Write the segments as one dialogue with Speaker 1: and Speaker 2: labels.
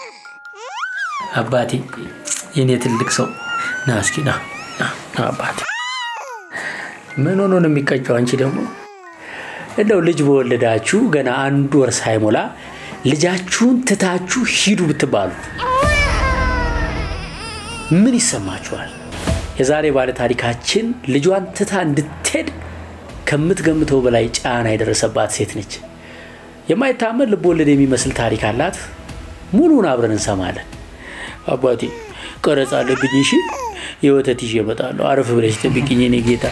Speaker 1: አባቴ የኔ ትልቅ ሰው ና እስኪ ና ና ና አባቴ ምን ሆኖ ነው የሚቀጨው? አንቺ ደግሞ እንደው ልጅ በወለዳችሁ ገና አንድ ወር ሳይሞላ ልጃችሁን ትታችሁ ሂዱ ብትባሉ ምን ይሰማችኋል? የዛሬ ባለ ታሪካችን ልጇን ትታ እንድትሄድ ከምትገምተው በላይ ጫና የደረሰባት ሴት ነች። የማይታመን ልብ ወለድ የሚመስል ታሪክ አላት። ሙሉን አብረን እንሰማለን። አባቴ ቀረጻ አለብኝ። እሺ፣ የወተት ይዤ እመጣለሁ። አረፍ ብለሽ ጠብቂኝ የኔ ጌታ።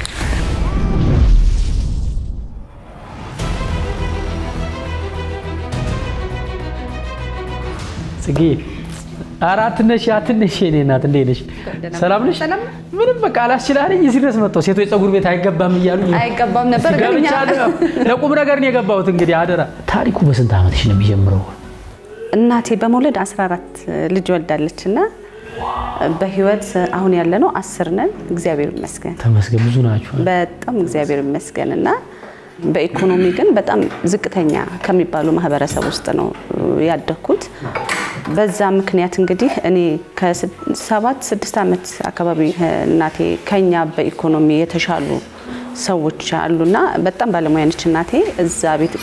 Speaker 1: ጽጌ ኧረ አትነሽ አትነሽ፣ የኔ እናት እንዴት ነሽ? ሰላም ነሽ? ምንም በቃ አላስችላለኝ። እዚህ ድረስ መጥተው ሴቶች ፀጉር ቤት አይገባም እያሉ
Speaker 2: አይገባም ነበር ግን እኛ
Speaker 1: ገብቻለሁ። ለቁም ነገር ነው የገባሁት። እንግዲህ አደራ። ታሪኩ በስንት ዓመትሽ ነው የሚጀምረው?
Speaker 2: እናቴ በመውለድ 14 ልጅ ወልዳለች እና በህይወት አሁን ያለ ነው አስር ነን። እግዚአብሔር ይመስገን
Speaker 1: ተመስገን። ብዙ ናችሁ።
Speaker 2: በጣም እግዚአብሔር ይመስገን እና በኢኮኖሚ ግን በጣም ዝቅተኛ ከሚባሉ ማህበረሰብ ውስጥ ነው ያደግኩት። በዛ ምክንያት እንግዲህ እኔ ከሰባት ስድስት ዓመት አካባቢ እናቴ ከኛ በኢኮኖሚ የተሻሉ ሰዎች አሉና በጣም ባለሙያ ነች እናቴ። እዛ ቤት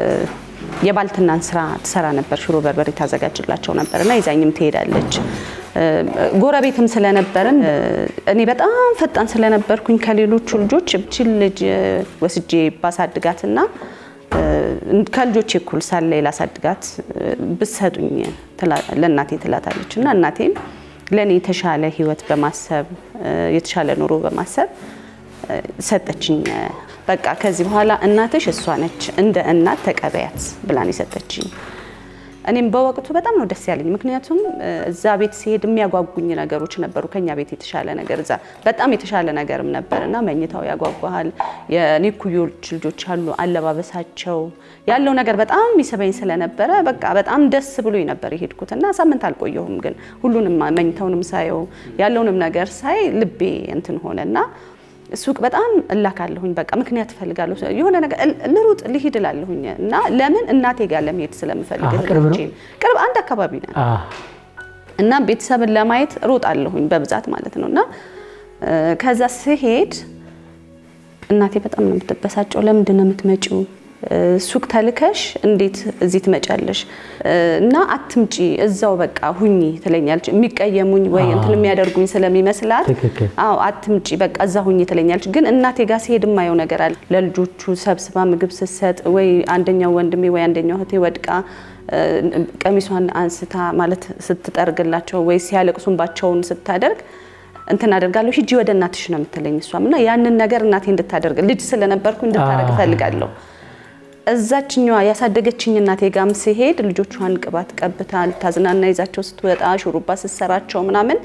Speaker 2: የባልትናን ስራ ትሰራ ነበር። ሽሮ በርበሬ ታዘጋጅላቸው ነበር እና ይዛኝም ትሄዳለች። ጎረቤትም ስለነበርን እኔ በጣም ፈጣን ስለነበርኩኝ ከሌሎቹ ልጆች እችን ልጅ ወስጄ ባሳድጋትና ከልጆቼ እኩል ሳለ ላሳድጋት ብሰጡኝ ለእናቴ ትላታለች እና እናቴም ለእኔ የተሻለ ህይወት በማሰብ የተሻለ ኑሮ በማሰብ ሰጠችኝ። በቃ ከዚህ በኋላ እናትሽ እሷ ነች፣ እንደ እናት ተቀበያት ብላን የሰጠችኝ። እኔም በወቅቱ በጣም ነው ደስ ያለኝ። ምክንያቱም እዛ ቤት ሲሄድ የሚያጓጉኝ ነገሮች ነበሩ። ከኛ ቤት የተሻለ ነገር እዛ በጣም የተሻለ ነገርም ነበር እና መኝታው ያጓጓሃል። የኔ ኩዮች ልጆች አሉ፣ አለባበሳቸው ያለው ነገር በጣም ይስበኝ ስለነበረ በቃ በጣም ደስ ብሎኝ ነበር የሄድኩት እና ሳምንት አልቆየሁም። ግን ሁሉንም መኝታውንም ሳየው ያለውንም ነገር ሳይ ልቤ እንትን ሆነ እና ሱቅ በጣም እላካለሁኝ። በቃ ምክንያት እፈልጋለሁ የሆነ ነገር ልሩጥ ልሂድ እላለሁኝ እና ለምን እናቴ ጋር ለመሄድ ስለምፈልግ
Speaker 1: ቅርብ ነው?
Speaker 2: ቅርብ አንድ አካባቢ ነን እና ቤተሰብን ለማየት ሮጣለሁኝ በብዛት ማለት ነው እና ከዛ ስሄድ እናቴ በጣም ነው የምትበሳጨው። ለምንድን ነው የምትመጪው? ሱቅ ተልከሽ እንዴት እዚህ ትመጫለሽ? እና አትምጪ እዛው በቃ ሁኚ ትለኛለች። የሚቀየሙኝ ወይ እንትን የሚያደርጉኝ ስለሚመስላት
Speaker 1: ትክክል።
Speaker 2: አዎ አትምጪ በቃ እዛ ሁኚ ትለኛለች። ግን እናቴ ጋር ሲሄድ የማየው ነገር አለ። ለልጆቹ ሰብስባ ምግብ ስትሰጥ ወይ አንደኛው ወንድሜ ወይ አንደኛው እህቴ ወድቃ ቀሚሷን አንስታ ማለት ስትጠርግላቸው ወይ ሲያለቅሱባቸውን ስታደርግ እንትን አደርጋለሁ። ሂጂ ወደ እናትሽ ነው የምትለኝ እሷም እና ያንን ነገር እናቴ እንድታደርግ ልጅ ስለነበርኩ እንድታደርግ እፈልጋለሁ። እዛችኛዋ ያሳደገችኝ እናቴ ጋም ሲሄድ ልጆቿን ቅባት ቀብታ ልታዝናና ይዛቸው ስትወጣ ሹሩባ ስትሰራቸው ምናምን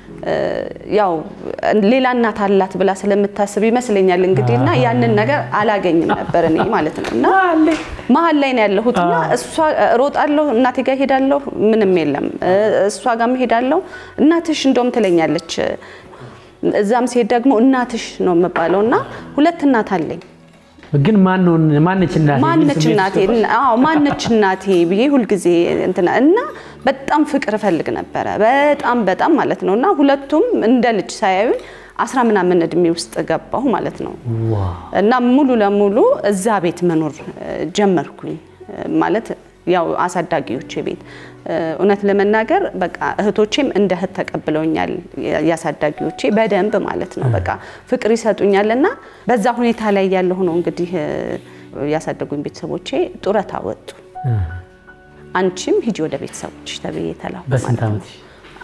Speaker 2: ያው ሌላ እናት አላት ብላ ስለምታስብ ይመስለኛል እንግዲህ እና ያንን ነገር አላገኝም ነበር እኔ ማለት ነው እና መሀል ላይ ነው ያለሁት እና እሷ ሮጣለሁ፣ እናቴ ጋር ሄዳለሁ፣ ምንም የለም። እሷ ጋርም ሄዳለሁ፣ እናትሽ እንደውም ትለኛለች። እዛም ሲሄድ ደግሞ እናትሽ ነው የምባለው እና ሁለት እናት አለኝ።
Speaker 1: ግን ማን ነው ማነች እናቴ?
Speaker 2: ማነች እናቴ? አዎ ማነች እናቴ ብዬ ሁልጊዜ እንትና እና በጣም ፍቅር እፈልግ ነበረ በጣም በጣም ማለት ነው እና ሁለቱም እንደ ልጅ ሳያዩኝ አስራ ምናምን እድሜ ውስጥ ገባሁ ማለት ነው እና ሙሉ ለሙሉ እዛ ቤት መኖር ጀመርኩኝ ማለት ያው አሳዳጊዎቼ ቤት እውነት ለመናገር በቃ እህቶቼም እንደ እህት ተቀብለውኛል። ያሳዳጊዎቼ በደንብ ማለት ነው በቃ ፍቅር ይሰጡኛል እና በዛ ሁኔታ ላይ ያለሁ ነው እንግዲህ ያሳደጉኝ ቤተሰቦቼ ጡረታ ወጡ። አንቺም ሂጂ ወደ ቤተሰቦች ተብዬ ተላኩ
Speaker 1: በስንት
Speaker 2: ማለት ነው።
Speaker 1: ዓመት?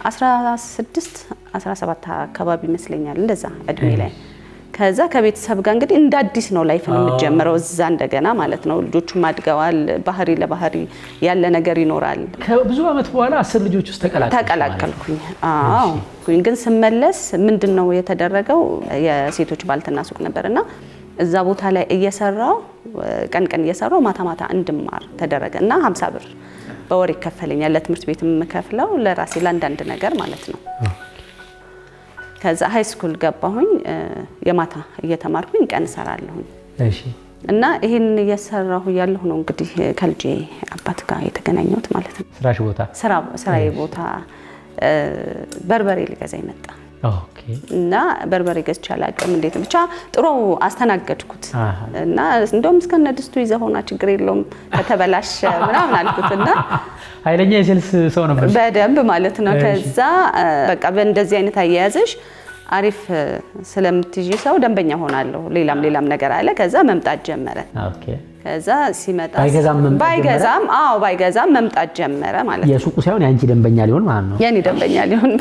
Speaker 2: 16 17 አካባቢ ይመስለኛል እንደዛ እድሜ ላይ ከዛ ከቤተሰብ ጋር እንግዲህ እንደ አዲስ ነው ላይፍ የምትጀምረው እዛ እንደገና ማለት ነው። ልጆቹም አድገዋል። ባህሪ ለባህሪ ያለ ነገር ይኖራል።
Speaker 1: ከብዙ ዓመት በኋላ አስር ልጆች ውስጥ ተቀላቀልሽ ማለት ነው።
Speaker 2: ተቀላቀልኩኝ። አዎ ግን ስመለስ ምንድን ነው የተደረገው? የሴቶች ባልትና ሱቅ ነበርና እዛ ቦታ ላይ እየሰራው ቀን ቀን እየሰራው ማታ ማታ እንድማር ተደረገ እና 50 ብር በወር ይከፈለኛል። ለትምህርት ቤት የምከፍለው ለራሴ ለአንዳንድ ነገር ማለት ነው። ከዛ ሀይ ስኩል ገባሁኝ። የማታ እየተማርኩኝ ቀን እሰራለሁኝ።
Speaker 1: እሺ
Speaker 2: እና ይህን እየሰራሁ እያለሁ ነው እንግዲህ ከልጄ አባት ጋር የተገናኘሁት ማለት ነው።
Speaker 1: ስራሽ ቦታ
Speaker 2: ስራ ስራዬ ቦታ እ፣ በርበሬ ሊገዛ ይመጣ
Speaker 1: ኦኬ።
Speaker 2: እና በርበሬ ገዝቼ አላውቅም። እንዴት ብቻ ጥሩ አስተናገድኩት
Speaker 1: አሃ።
Speaker 2: እና እንደውም እስከነ ድስቱ ይዘህ ሆና ችግር የለውም ከተበላሸ ምናምን አልኩት እና
Speaker 1: ኃይለኛ የሴልስ ሰው ነበር።
Speaker 2: በደንብ ማለት ነው።
Speaker 1: እሺ።
Speaker 2: ከዛ እ፣ በቃ በእንደዚህ አይነት አያያዝሽ አሪፍ እ፣ ስለምትይዢ ሰው ደንበኛ ሆናለሁ። ሌላም ሌላም ነገር አለ። ከዛ መምጣት ጀመረ።
Speaker 1: ኦኬ።
Speaker 2: ከዛ ሲመጣ
Speaker 1: ባይገዛም መምጣት ጀመረ?
Speaker 2: ባይገዛም አዎ ባይገዛም መምጣት ጀመረ ማለት ነው።
Speaker 1: የሱቁ ሳይሆን የአንቺ ደንበኛ ሊሆን ማለት ነው።
Speaker 2: የኔ ደንበኛ ሊሆን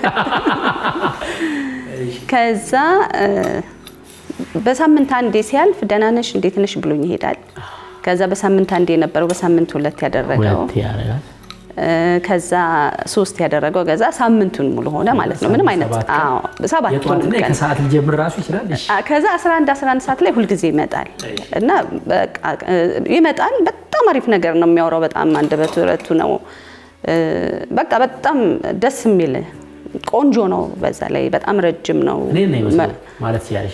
Speaker 2: ከዛ እ፣ በሳምንት አንዴ ሲያልፍ ደህና ነሽ እንዴት ነሽ ብሎኝ ይሄዳል። ከዛ በሳምንት አንዴ የነበረው በሳምንት ሁለት ያደረገው
Speaker 1: ሁለት ያደርጋል።
Speaker 2: እ፣ ከዛ ሶስት ያደረገው ከዛ ሳምንቱን ሙሉ ሆነ ማለት ነው። ምንም አይነት
Speaker 1: ሰባት ቀን?
Speaker 2: አዎ ሰባቱን
Speaker 1: የጠዋትና
Speaker 2: ቀን
Speaker 1: ከሰዓት ሊጀምር ራሱ ይችላል። እሺ።
Speaker 2: አ- ከዛ 11 11 ሰዓት ላይ ሁልጊዜ ይመጣል እና በቃ እ፣ ይመጣል። በጣም አሪፍ ነገር ነው የሚያወራው። በጣም አንደበቱ ረቱ ነው። እ፣ በቃ በጣም ደስ የሚል ቆንጆ ነው። በዛ ላይ በጣም ረጅም ነው
Speaker 1: እኔ ነው ይመስላል ማለት ሲያለሽ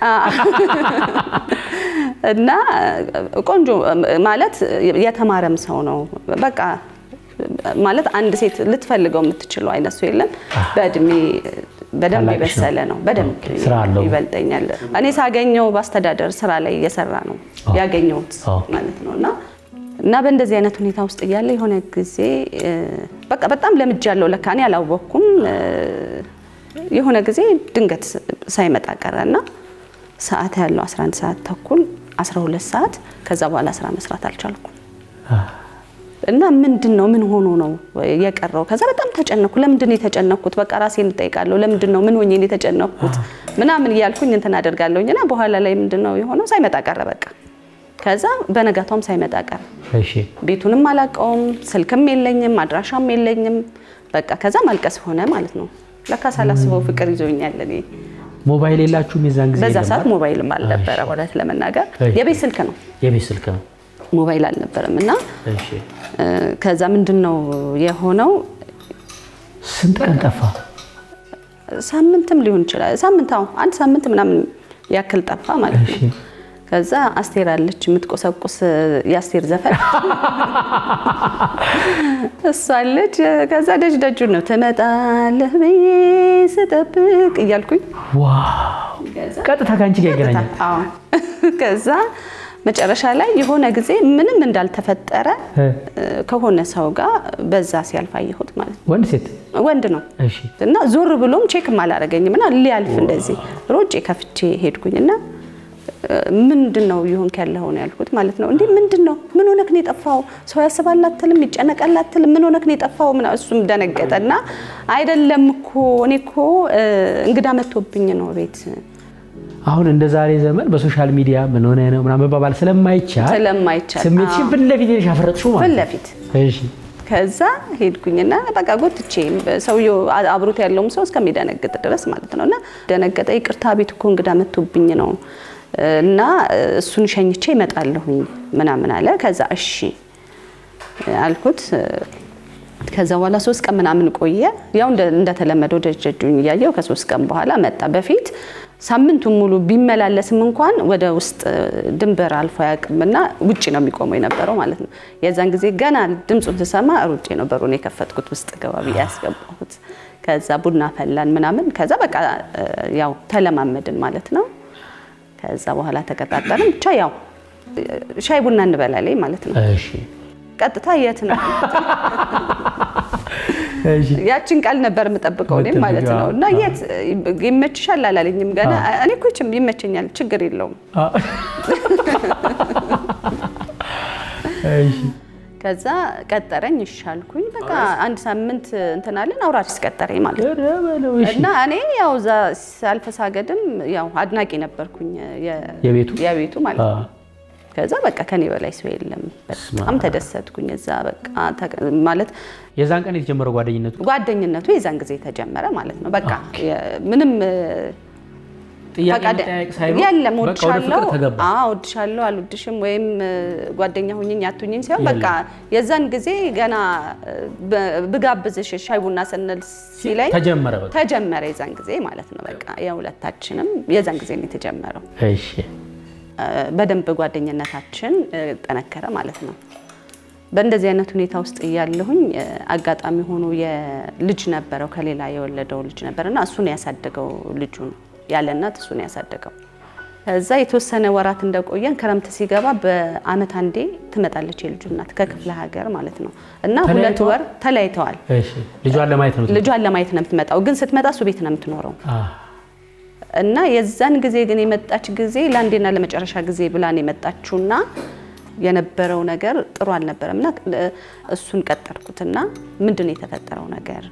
Speaker 2: እና ቆንጆ ማለት የተማረም ሰው ነው። በቃ ማለት አንድ ሴት ልትፈልገው የምትችለው አይነት ሰው የለም። በእድሜ በደንብ
Speaker 1: ታላቅሽ ነው?
Speaker 2: የበሰለ ነው። በደንብ
Speaker 1: ኦኬ፣ ስራ አለው።
Speaker 2: ይበልጠኛል። እኔ ሳገኘው በአስተዳደር ስራ ላይ እየሰራ ነው ያገኘሁት
Speaker 1: ኦኬ።
Speaker 2: ማለት ነው እና እና በእንደዚህ አይነት ሁኔታ ውስጥ እያለ የሆነ ጊዜ እ፣ በቃ በጣም ለምጃለሁ። ለካ እኔ አላወቅኩም። እ፣ የሆነ ጊዜ ድንገት ሳይመጣ ቀረና ሰዓት ያለው 11 ሰዓት ተኩል 12 ሰዓት ከዛ በኋላ ስራ መስራት አልቻልኩም። እና ምንድን ነው ምን ሆኖ ነው የቀረው? ከዛ በጣም ተጨነኩ። ለምንድን ነው የተጨነኩት? በቃ ራሴን እጠይቃለሁ። ለምንድን ነው ምን ሆኜ ነው የተጨነኩት? ምናምን እያልኩኝ እንትን አደርጋለሁኝ እና በኋላ ላይ ምንድን ነው የሆነው? ሳይመጣ ቀረ በቃ። ከዛ በነጋታውም ሳይመጣ ቀረ።
Speaker 1: እሺ።
Speaker 2: ቤቱንም አላውቀውም፣ ስልክም የለኝም፣ አድራሻም የለኝም። በቃ ከዛ ማልቀስ ሆነ ማለት ነው። ለካ ሳላስበው ፍቅር ይዞኛል እኔ
Speaker 1: ሞባይል የላችሁም የዛን ጊዜ?
Speaker 2: በዛ
Speaker 1: የለም
Speaker 2: ሰዓት
Speaker 1: አይደል?
Speaker 2: ሞባይልም አልነበረ እውነት ለመናገር
Speaker 1: እሺ።
Speaker 2: የቤት ስልክ ነው፣
Speaker 1: የቤት ስልክ ነው።
Speaker 2: ሞባይል አልነበረም። እና
Speaker 1: እሺ።
Speaker 2: እ፣ ከዛ ምንድን ነው የሆነው
Speaker 1: ስንት ቀን ጠፋ?
Speaker 2: ሳምንትም ሊሆን ይችላል። ሳምንት አዎ፣ አንድ ሳምንት ምናምን ያክል ጠፋ ማለት
Speaker 1: እሺ።
Speaker 2: ነው። ከዛ አስቴር አለች የምትቆሰቁስ የአስቴር ዘፈን እሷ አለች። ከዛ ደጅ ደጁ ነው ትመጣለህ ብዬ ስጠብቅ እያልኩኝ
Speaker 1: ዋው! ቀጥታ ከአንቺ ጋር ይገናኛል።
Speaker 2: አዎ። ከዛ መጨረሻ ላይ የሆነ ጊዜ ምንም እንዳልተፈጠረ
Speaker 1: እ፣
Speaker 2: እ፣ ከሆነ ሰው ጋር በዛ ሲያልፍ አየሁት ማለት ነው።
Speaker 1: ወንድ ሴት?
Speaker 2: ወንድ ነው
Speaker 1: እሺ።
Speaker 2: እና ዞር ብሎም ቼክም አላረገኝም እና ሊያልፍ እንደዚህ ሮጬ ከፍቼ ሄድኩኝ እና እ፣ ምንድን ነው ይሆንክ ያለኸው ነው ያልኩት ማለት ነው። እንዲህ ምንድን ነው ምን ሆነክ ነው የጠፋው? ሰው ያስባል አትልም፣ ይጨነቃል አትልም፣ ምን ሆነክ ነው የጠፋው? ምናምን እሱም ደነገጠ እና አይደለም እኮ እኔ እኮ እ፣ እንግዳ መጥቶብኝ ነው ቤት
Speaker 1: አሁን እንደ ዛሬ ዘመን በሶሻል ሚዲያ ምን ሆነ ነው ምናምን መባባል ስለማይቻል
Speaker 2: ስለማይቻል
Speaker 1: ስሜትሽን
Speaker 2: አዎ፣
Speaker 1: ፊት ለፊት ሄደሽ ያፈረጥሽው
Speaker 2: ፊት
Speaker 1: ማለት ነው።
Speaker 2: ለፊት
Speaker 1: እሺ።
Speaker 2: ከዛ ሄድኩኝና በቃ ጎትቼ ሰውየው አብሮት ያለውም ሰው እስከሚደነግጥ ድረስ ማለት ነው። እና ደነገጠ። ይቅርታ ቤት እኮ እንግዳ መጥቶብኝ ነው እና እሱን ሸኝቼ እመጣለሁኝ ምናምን አለ። ከዛ እሺ አልኩት። ከዛ በኋላ ሶስት ቀን ምናምን ቆየ። ያው እንደ- እንደተለመደው ደጀጁኝ እያየው ከሶስት ቀን በኋላ መጣ። በፊት ሳምንቱን ሙሉ ቢመላለስም እንኳን ወደ ውስጥ ድንበር አልፎ አያውቅምና ውጭ ነው የሚቆመው የነበረው ማለት ነው። የዛን ጊዜ ገና ድምፁን ስሰማ ሩጬ ነው በሩን የከፈትኩት ውስጥ ገባ ብዬ ያስገባሁት። ከዛ ቡና ፈላን ምናምን። ከዛ በቃ ያው ተለማመድን ማለት ነው። ከዛ በኋላ ተቀጣጠርን። ብቻ ያው ሻይ ቡና እንበላለን ማለት ነው።
Speaker 1: እሺ።
Speaker 2: ቀጥታ የት ነው
Speaker 1: እሺ።
Speaker 2: ያችን ቃል ነበር የምጠብቀው እኔም ማለት ነው። እና የት ይመችሻል አላለኝም ገና። እኔ እኮ ይችም ይመቸኛል፣ ችግር የለውም።
Speaker 1: አ- እሺ።
Speaker 2: ከዛ ቀጠረኝ፣ እሺ አልኩኝ። በቃ አንድ ሳምንት እንትን አለን። አውራሪስ ቀጠረኝ ማለት ነው።
Speaker 1: ኧረ በለው፣ እሺ።
Speaker 2: እና እኔ ያው እዛ ሳልፍ ሳገድም ያው አድናቂ ነበርኩኝ የ-
Speaker 1: የቤቱ?
Speaker 2: የቤቱ ማለት
Speaker 1: አ፣
Speaker 2: ነው። ከዛ በቃ ከኔ በላይ ሰው የለም። በጣም ተደሰትኩኝ። እዛ በቃ ተቀ- ማለት
Speaker 1: የዛን ቀን የተጀመረው ጓደኝነቱ
Speaker 2: ጓደኝነቱ የዛን ጊዜ ተጀመረ ማለት ነው። በቃ የ- ምንም
Speaker 1: ጥያቄ
Speaker 2: ፈቃደ
Speaker 1: መጠያየቅ ሳይሆን
Speaker 2: የለም
Speaker 1: በቃ ወደ
Speaker 2: ወድሻለሁ፣
Speaker 1: ፍቅር ተገባ።
Speaker 2: አዎ ወድሻለሁ፣ አልወድሽም ወይም እ፣ ጓደኛ ሁኝኝ አትሁኝኝ ሳይሆን በቃ የዛን ጊዜ ገና እ፣ ብ- ብጋብዝሽ ሻይ ቡና ስንል ሲለኝ
Speaker 1: ተጀመረ በቃ።
Speaker 2: ተጀመረ የዛን ጊዜ ማለት ነው። በቃ የሁለታችንም የዛን ጊዜ ነው የተጀመረው።
Speaker 1: እሺ።
Speaker 2: በደንብ ጓደኝነታችን ጠነከረ ማለት ነው። በእንደዚህ አይነት ሁኔታ ውስጥ እያለሁኝ አጋጣሚ ሆኖ የልጅ ነበረው ከሌላ የወለደው ልጅ ነበርና እሱን ያሳደገው ልጁን ያለ እናት እሱን ያሳደገው። ከዛ የተወሰነ ወራት እንደቆየን ክረምት ሲገባ በአመት አንዴ ትመጣለች የልጁ እናት ከክፍለ ሀገር ማለት ነው እና ሁለት ወር ተለያይተዋል።
Speaker 1: ልጇን ለማየት ነው
Speaker 2: ልጇን ለማየት ነው የምትመጣው፣ ግን ስትመጣ እሱ ቤት ነው የምትኖረው እና የዛን ጊዜ ግን የመጣች ጊዜ ለአንዴና ለመጨረሻ ጊዜ ብላን የመጣችውና የነበረው ነገር ጥሩ አልነበረም እና እሱን ቀጠርኩትና ምንድን ነው የተፈጠረው ነገር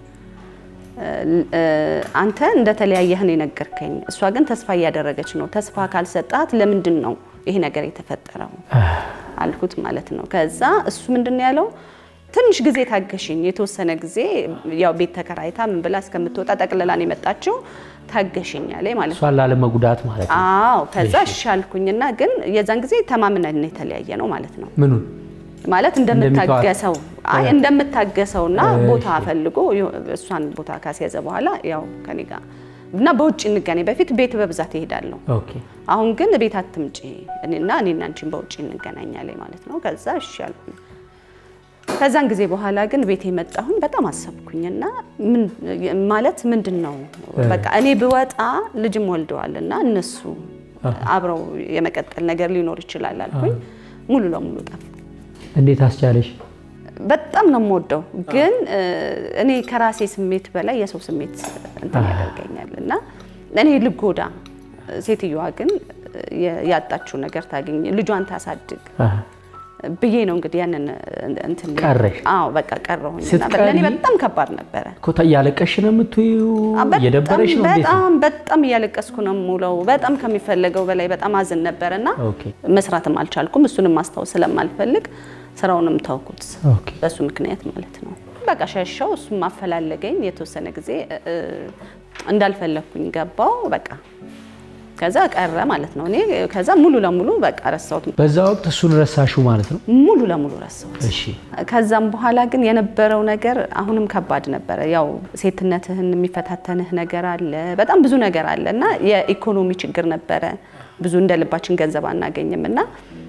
Speaker 2: አንተ እንደተለያየህ ነው የነገርከኝ። እሷ ግን ተስፋ እያደረገች ነው። ተስፋ ካልሰጣት ለምንድን ነው ይሄ ነገር የተፈጠረው አልኩት ማለት ነው። ከዛ እሱ ምንድን ነው ያለው ትንሽ ጊዜ ታገሽኝ፣ የተወሰነ ጊዜ ያው ቤት ተከራይታ ምን ብላ እስከምትወጣ ጠቅልላን የመጣችው ታገሽኝ አለኝ ማለት ነው።
Speaker 1: እሷን ላለመጉዳት ማለት ነው።
Speaker 2: አዎ ከዛ እሺ አልኩኝና ግን የዛን ጊዜ ተማምነን የተለያየ ነው ማለት ነው
Speaker 1: ምኑን
Speaker 2: ማለት እንደምታገሰው አይ እንደምታገሰውና ቦታ ፈልጎ እሷን ቦታ ካስያዘ በኋላ ያው ከኔ ጋር እና በውጭ እንገናኝ። በፊት ቤት በብዛት ይሄዳለሁ።
Speaker 1: ኦኬ
Speaker 2: አሁን ግን ቤት አትምጪ እና እኔና አንቺን በውጭ እንገናኛለን ማለት ነው። ከዛ እሺ አልኩኝ። ከዛን ጊዜ በኋላ ግን ቤት የመጣሁኝ በጣም አሰብኩኝና ማለት ምንድን ነው በቃ እኔ ብወጣ ልጅም ወልደዋል እና እነሱ አብረው የመቀጠል ነገር ሊኖር ይችላል አልኩኝ። ሙሉ ለሙሉ ጠፋ።
Speaker 1: እንዴት አስቻለሽ?
Speaker 2: በጣም ነው የምወደው፣ ግን እኔ ከራሴ ስሜት በላይ የሰው ስሜት እንትን ያደርገኛል እና እኔ ልጎዳ፣ ሴትዮዋ ግን ያጣችው ነገር ታገኝ፣ ልጇን ታሳድግ ብዬ ነው እንግዲህ ያንን እንትን
Speaker 1: ቀረሽ?
Speaker 2: አዎ በቃ ቀረሁኝ። እና
Speaker 1: ስትቀሪ
Speaker 2: ለእኔ በጣም ከባድ ነበረ።
Speaker 1: እኮ እያለቀሽ ነው የምትይው? እየደበረሽ ነው? እንዴት ነው?
Speaker 2: በጣም በጣም እያለቀስኩ ነው የምውለው። በጣም ከሚፈለገው በላይ በጣም አዝን ነበረ እና
Speaker 1: ኦኬ
Speaker 2: መስራትም አልቻልኩም። እሱንም ማስታወስ ስለማልፈልግ ስራውንም ተውኩት።
Speaker 1: ኦኬ
Speaker 2: በሱ ምክንያት ማለት ነው። በቃ ሸሻው። እሱም ማፈላለገኝ የተወሰነ ጊዜ እ፣ እንዳልፈለግኩኝ ገባው። በቃ ከዛ ቀረ ማለት ነው። እኔ ከዛ ሙሉ ለሙሉ በቃ ረሳሁት፣
Speaker 1: በዛ ወቅት እሱን ረሳሹ ማለት ነው?
Speaker 2: ሙሉ ለሙሉ ረሳሁት።
Speaker 1: እሺ
Speaker 2: ከዛም በኋላ ግን የነበረው ነገር አሁንም ከባድ ነበረ። ያው ሴትነትህን የሚፈታተንህ ነገር አለ፣ በጣም ብዙ ነገር አለ እና የኢኮኖሚ ችግር ነበረ። ብዙ እንደ ልባችን ገንዘብ አናገኝም እና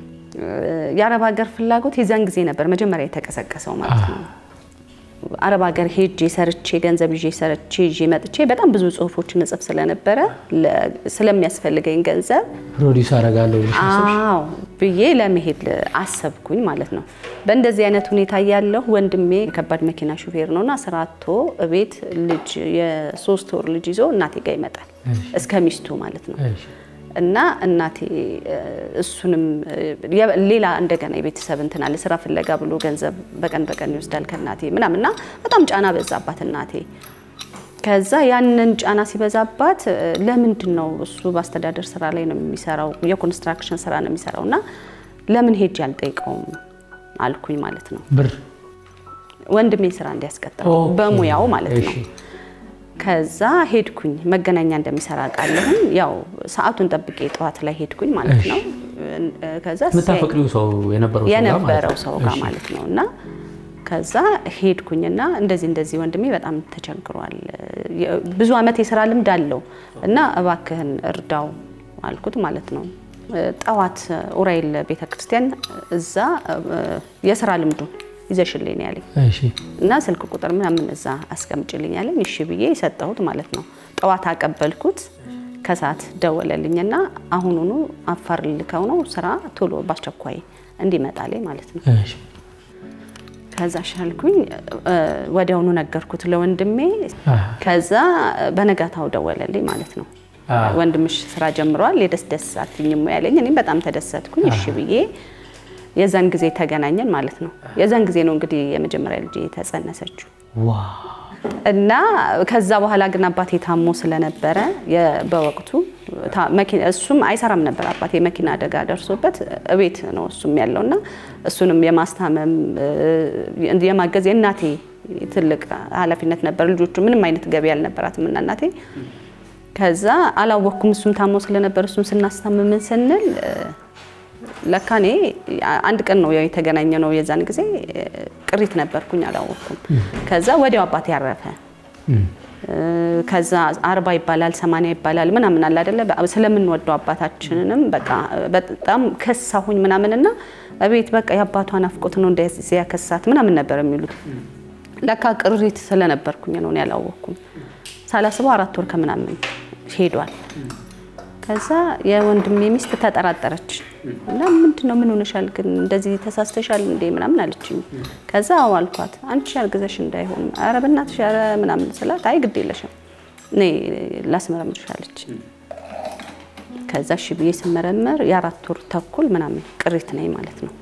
Speaker 2: የአረብ ሀገር ፍላጎት የዚያን ጊዜ ነበር መጀመሪያ የተቀሰቀሰው ማለት ነው። አረብ ሀገር ሄጄ ሰርቼ ገንዘብ ይዤ ሰርቼ ይዤ መጥቼ በጣም ብዙ ጽሁፎችን እጽፍ ስለነበረ ለ- ስለሚያስፈልገኝ ገንዘብ
Speaker 1: ፕሮዲውስ አደርጋለሁ ብለሽ አሰብሽ?
Speaker 2: አዎ ብዬ ለመሄድ አሰብኩኝ ማለት ነው። በእንደዚህ አይነት ሁኔታ ያለሁ ወንድሜ የከባድ መኪና ሹፌር ነውና ስራ አጥቶ እቤት ልጅ የሶስት ወር ልጅ ይዞ እናቴ ጋር ይመጣል እስከ ሚስቱ ማለት ነው።
Speaker 1: እሺ
Speaker 2: እና እናቴ እ፣ እሱንም እ፣ የ- ሌላ እንደገና የቤተሰብ እንትን አለ ስራ ፍለጋ ብሎ ገንዘብ በቀን በቀን ይወስዳል ከእናቴ ምናምን እና በጣም ጫና በዛባት እናቴ። ከዛ ያንን ጫና ሲበዛባት እ፣ ለምንድን ነው እሱ በአስተዳደር ስራ ላይ ነው የሚሰራው፣ የኮንስትራክሽን ስራ ነው የሚሰራው እና ለምን ሄጄ አልጠይቀውም አልኩኝ ማለት ነው።
Speaker 1: ብር
Speaker 2: ወንድሜ ስራ እንዲያስቀጥል
Speaker 1: ኦኬ።
Speaker 2: በሙያው ማለት ነው።
Speaker 1: እሺ።
Speaker 2: ከዛ ሄድኩኝ መገናኛ እንደሚሰራ ቃለሁኝ ያው ሰዓቱን ጠብቄ ጠዋት ላይ ሄድኩኝ ማለት ነው። ከዛ
Speaker 1: የምታፈቅሪው ሰው የነበረው ሰው ጋር ማለት
Speaker 2: የነበረው
Speaker 1: ነው?
Speaker 2: ሰው ጋር
Speaker 1: እሺ።
Speaker 2: ማለት ነው እና ከዛ ሄድኩኝና እንደዚህ እንደዚህ ወንድሜ በጣም ተቸግሯል፣ የ- ብዙ አመት የስራ ልምድ አለው እና እባክህን እርዳው አልኩት ማለት ነው። ጠዋት ኡራኤል ቤተክርስቲያን እዛ እ፣ የስራ ልምዱ ይዘሽልኝ ነው ያለኝ
Speaker 1: እሺ
Speaker 2: እና ስልክ ቁጥር ምናምን እዛ አስቀምጭልኝ ያለኝ እሺ ብዬ የሰጠሁት ማለት ነው። ጠዋት አቀበልኩት። ከሰዓት ደወለልኝና አሁኑኑ አፋር ልከው ነው ስራ ቶሎ በአስቸኳይ እንዲመጣልኝ ማለት ነው።
Speaker 1: እሺ
Speaker 2: ከዛ ሻልኩኝ እ፣ ወዲያውኑ ነገርኩት ለወንድሜ።
Speaker 1: አሃ።
Speaker 2: ከዛ በነጋታው ደወለልኝ ማለት ነው።
Speaker 1: አዎ።
Speaker 2: ወንድምሽ ስራ ጀምሯል የደስ ደስ አትኝም ወይ ያለኝ። እኔም በጣም ተደሰትኩኝ። እሺ ብዬ የዛን ጊዜ ተገናኘን ማለት ነው። የዛን ጊዜ ነው እንግዲህ የመጀመሪያ ልጅ የተጸነሰችው
Speaker 1: ዋ
Speaker 2: እና ከዛ በኋላ ግን አባቴ ታሞ ስለነበረ የ- በወቅቱ ታ- መኪና- እሱም አይሰራም ነበር። አባቴ መኪና አደጋ ደርሶበት እቤት ነው እሱም ያለው እና እሱንም የማስታመም እ፣ የማገዝ የእናቴ ትልቅ ኃላፊነት ነበር። ልጆቹ ምንም አይነት ገቢ አልነበራትም እና እናቴ ከዛ አላወቅኩም። እሱም ታሞ ስለነበር እሱም ስናስታምምን ስንል እ፣ ለካ እኔ አንድ ቀን ነው ያው የተገናኘ ነው። የዛን ጊዜ እ፣ ቅሪት ነበርኩኝ አላወቅኩም። ከዛ ወዲያው አባቴ ያረፈ።
Speaker 1: እም፣
Speaker 2: ከዛ አርባ ይባላል ሰማንያ ይባላል ምናምን አለ አይደለ ስለምንወደው አባታችንንም በቃ በጣም ከሳሁኝ ምናምንና እቤት በቃ የአባቷ ናፍቆት ነው እንደዚህ ያከሳት ምናምን ነበር የሚሉት ለካ ቅሪት ስለነበርኩኝ ነው ያላወቅኩም ሳላስበው አራት ወር ከምናምን ሄዷል ከዛ የወንድሜ ሚስት ተጠራጠረች እና ምንድን ነው ምን ሆነሻል ግን እንደዚህ ተሳስተሻል እንዴ ምናምን አለችኝ ከዛ አዎ አልኳት አንቺ አርግዘሽ እንዳይሆን ኧረ በእናትሽ ኧረ ምናምን ስላት አይ ግድ የለሽም እኔ ላስመረምርሽ አለች ከዛ እሺ ብዬ ስመረመር የአራት ወር ተኩል ምናምን ቅሪት ነኝ ማለት ነው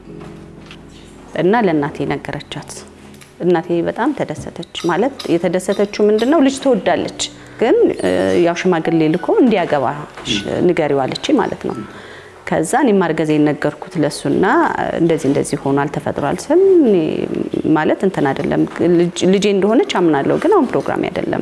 Speaker 2: እና ለእናቴ ነገረቻት እናቴ በጣም ተደሰተች ማለት የተደሰተችው ምንድን ነው ልጅ ትወዳለች ግን ያው ሽማግሌ ልኮ እንዲያገባ ንገሪው አለች ማለት ነው። ከዛ እኔ ማርገዜን ነገርኩት ለሱና እንደዚህ እንደዚህ ሆኗል ተፈጥሯል ስል ማለት እንትን አይደለም ልጄ እንደሆነች አምናለሁ፣ ግን አሁን ፕሮግራም አይደለም።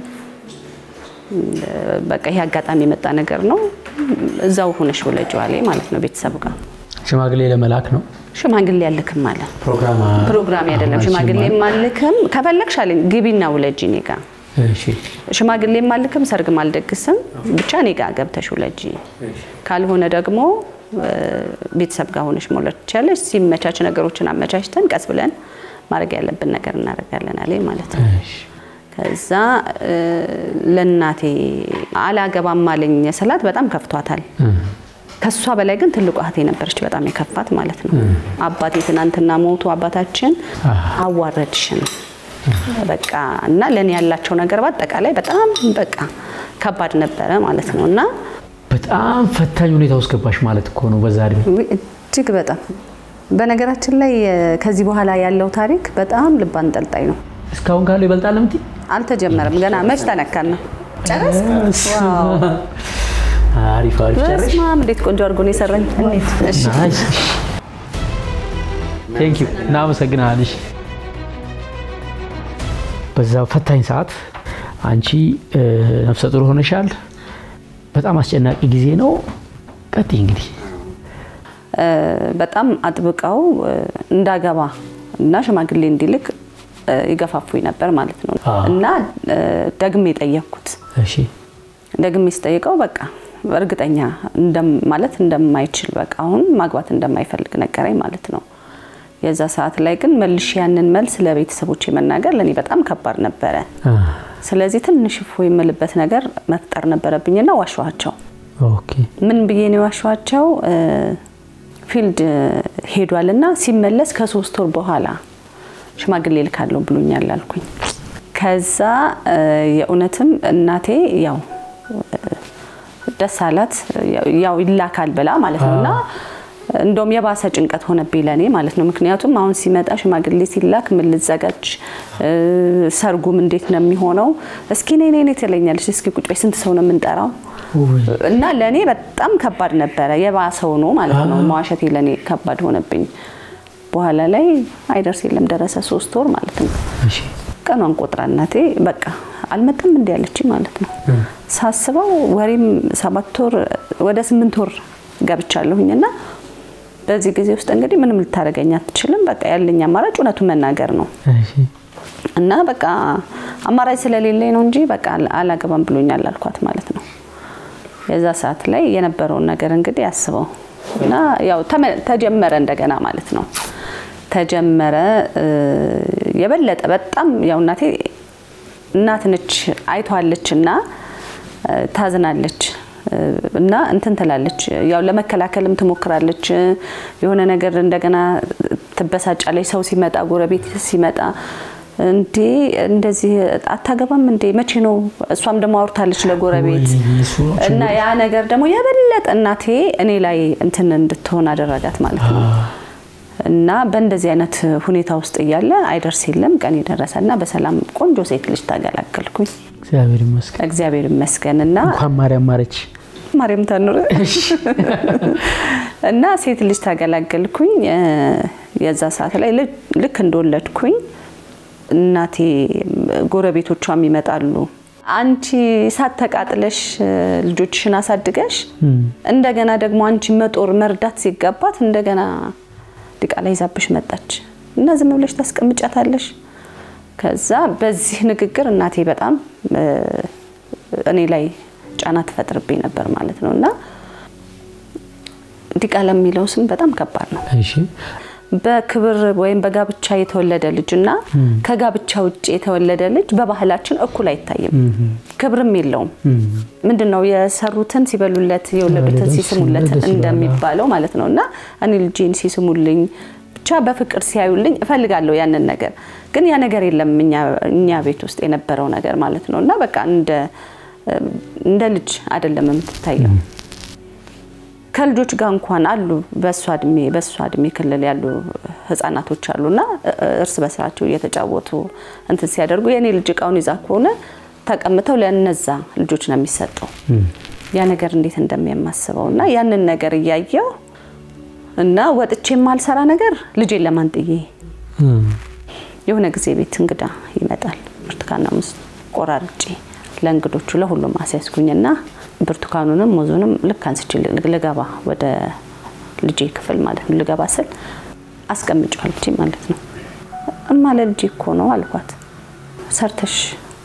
Speaker 2: በቃ ይሄ አጋጣሚ የመጣ ነገር ነው። እዛው ሆነሽ ወለጂው አለኝ ማለት ነው ቤተሰብ ጋር
Speaker 1: ሽማግሌ ለመላክ ነው
Speaker 2: ሽማግሌ አልክም አለ።
Speaker 1: ፕሮግራም
Speaker 2: ፕሮግራም አይደለም ሽማግሌ አልክም፣ ከፈለግሽ አለኝ ግቢና ውለጂ እኔ ጋር ሽማግሌ ማልክም ሰርግ ማልደግስም ብቻ እኔ ጋር ገብተሽ ውለጂ፣ ካልሆነ ደግሞ ቤተሰብ ጋር ሆነሽ መውለድ ትችያለሽ። ሲመቻች ነገሮችን አመቻችተን ቀስ ብለን ማድረግ ያለብን ነገር እናደርጋለን አለኝ ማለት ነው። ከዛ ለእናቴ አላገባም አለኝ ስላት በጣም ከፍቷታል። ከሷ በላይ ግን ትልቁ እህቴ ነበረች በጣም የከፋት ማለት ነው። አባቴ ትናንትና ሞቱ፣ አባታችን አዋረድሽን በቃ እና ለእኔ ያላቸው ነገር በአጠቃላይ በጣም በቃ ከባድ ነበረ ማለት ነው። እና
Speaker 1: በጣም ፈታኝ ሁኔታ ውስጥ ገባሽ ማለት እኮ ነው በዛ እድሜ።
Speaker 2: እጅግ በጣም በነገራችን ላይ ከዚህ በኋላ ያለው ታሪክ በጣም ልብ አንጠልጣይ ነው።
Speaker 1: እስካሁን ካለው ይበልጣል እምትይ?
Speaker 2: አልተጀመረም ገና መች ተነካን ነው ጨረስ
Speaker 1: አሪፍ አሪፍ ጨረሽ።
Speaker 2: በስመ አብ እንዴት ቆንጆ አድርጎ ነው የሰራኝ። እንዴት እሺ
Speaker 1: ናይስ። ቴንክ ዩ እናመሰግናለሽ። በዛ ፈታኝ ሰዓት አንቺ ነፍሰ ጡር ሆነሻል። በጣም አስጨናቂ ጊዜ ነው። ቀጥይ እንግዲህ
Speaker 2: በጣም አጥብቀው እንዳገባ እና ሽማግሌ እንዲልክ ይገፋፉኝ ነበር ማለት ነው። እና ደግሜ ጠየቅኩት።
Speaker 1: እሺ
Speaker 2: ደግሜ ስጠይቀው በቃ እርግጠኛ ማለት እንደማይችል በቃ አሁን ማግባት እንደማይፈልግ ነገረኝ ማለት ነው። የዛ ሰዓት ላይ ግን መልሽ ያንን መልስ ለቤተሰቦች መናገር ለእኔ በጣም ከባድ ነበረ። ስለዚህ ትንሽ እፎ የምልበት ነገር መፍጠር ነበረብኝና ዋሸኋቸው።
Speaker 1: ኦኬ
Speaker 2: ምን ብዬ ነው የዋሸኋቸው? ፊልድ ሄዷልና ሲመለስ ከሶስት ወር በኋላ ሽማግሌ ልካለሁ ብሎኛል አልኩኝ። ከዛ የእውነትም እናቴ ያው ደስ አላት ያው ይላካል ብላ ማለት ነው እና እንደውም የባሰ ጭንቀት ሆነብኝ ለእኔ ማለት ነው። ምክንያቱም አሁን ሲመጣ ሽማግሌ ሲላክ ምን ልዘጋጅ፣ ሰርጉም እንዴት ነው የሚሆነው? እስኪ ነይ ነይ ነይ ትለኛለች። እስኪ ቁጭ በይ፣ ስንት ሰው ነው የምንጠራው? እና ለእኔ በጣም ከባድ ነበረ። የባሰው ነው ማለት ነው። መዋሸቴ ለእኔ ከባድ ሆነብኝ። በኋላ ላይ አይደርስ የለም ደረሰ፣ ሶስት ወር ማለት ነው።
Speaker 1: እሺ
Speaker 2: ቀኗን ቆጥራ እናቴ በቃ አልመጣም እንዲ ያለች ማለት ነው። ሳስበው ወሬም ሰባት ወር ወደ ስምንት ወር ገብቻለሁኝና በዚህ ጊዜ ውስጥ እንግዲህ ምንም ልታደርገኝ አትችልም። በቃ ያለኝ አማራጭ እውነቱን መናገር ነው
Speaker 1: እሺ
Speaker 2: እና በቃ አማራጭ ስለሌለኝ ነው እንጂ በቃ አላገባም ብሎኛል አልኳት ማለት ነው። የዛ ሰዓት ላይ የነበረውን ነገር እንግዲህ አስበው እና ያው ተጀመረ እንደገና ማለት ነው። ተጀመረ የበለጠ በጣም ያው እናቴ እናት ነች አይቷለች እና ታዝናለች እና እንትን ትላለች። ያው ለመከላከልም ትሞክራለች። የሆነ ነገር እንደገና ትበሳጫለች። ሰው ሲመጣ፣ ጎረቤት ሲመጣ እንዴ እንደዚህ አታገባም እንዴ መቼ ነው? እሷም ደግሞ አውርታለች ለጎረቤት እና ያ ነገር ደግሞ የበለጠ እናቴ እኔ ላይ እንትን እንድትሆን አደረጋት ማለት ነው። እና በእንደዚህ አይነት ሁኔታ ውስጥ እያለ አይደርስ የለም ቀን የደረሰ እና በሰላም ቆንጆ ሴት ልጅ ተገላገልኩኝ።
Speaker 1: እግዚአብሔር ይመስገን።
Speaker 2: እግዚአብሔር ይመስገን እና
Speaker 1: እንኳን ማርያም ማረች።
Speaker 2: ማርያም ታኑር እና ሴት ልጅ ተገላገልኩኝ። የዛ ሰዓት ላይ ልክ እንደወለድኩኝ እናቴ ጎረቤቶቿም ይመጣሉ። አንቺ እሳት ተቃጥለሽ ልጆችሽን አሳድገሽ እንደገና ደግሞ አንቺ መጦር መርዳት ሲገባት እንደገና ዲቃላ ይዛብሽ መጣች እና ዝም ብለሽ ታስቀምጫታለሽ ከዛ በዚህ ንግግር እናቴ በጣም እኔ ላይ ጫና ትፈጥርብኝ ነበር ማለት ነው እና ዲቃላ የሚለው ስም በጣም ከባድ ነው። በክብር ወይም በጋብቻ የተወለደ ልጅ እና ከጋብቻ ውጭ የተወለደ ልጅ በባህላችን እኩል አይታይም፣ ክብርም የለውም። ምንድን ነው የሰሩትን ሲበሉለት የወለዱትን ሲስሙለት እንደሚባለው ማለት ነው እና እኔ ልጄን ሲስሙልኝ ብቻ በፍቅር ሲያዩልኝ እፈልጋለሁ ያንን ነገር። ግን ያ ነገር የለም እኛ ቤት ውስጥ የነበረው ነገር ማለት ነው እና በቃ እንደ ልጅ አይደለም የምትታየው። ከልጆች ጋር እንኳን አሉ በእሷ እድሜ በእሷ እድሜ ክልል ያሉ ህጻናቶች አሉና እርስ በስራቸው እየተጫወቱ እንትን ሲያደርጉ የእኔ ልጅ እቃውን ይዛ ከሆነ ተቀምጠው ለነዛ ልጆች ነው የሚሰጠው። ያ ነገር እንዴት እንደሚያማስበው እና ያንን ነገር እያየው እና ወጥቼ የማልሰራ ነገር ልጄን ለማን ጥዬ የሆነ ጊዜ ቤት እንግዳ ይመጣል። ብርቱካንና ሙዝ ቆራርጬ ለእንግዶቹ ለሁሉም አስያዝኩኝና ብርቱካኑንም ሙዙንም ልክ አንስቼ ልገባ ወደ ልጄ ክፍል ማለት ነው ልገባ ስል አስቀምጫዋል ልጄ ማለት ነው። እማ ለልጄ እኮ ነው አልኳት። ሰርተሽ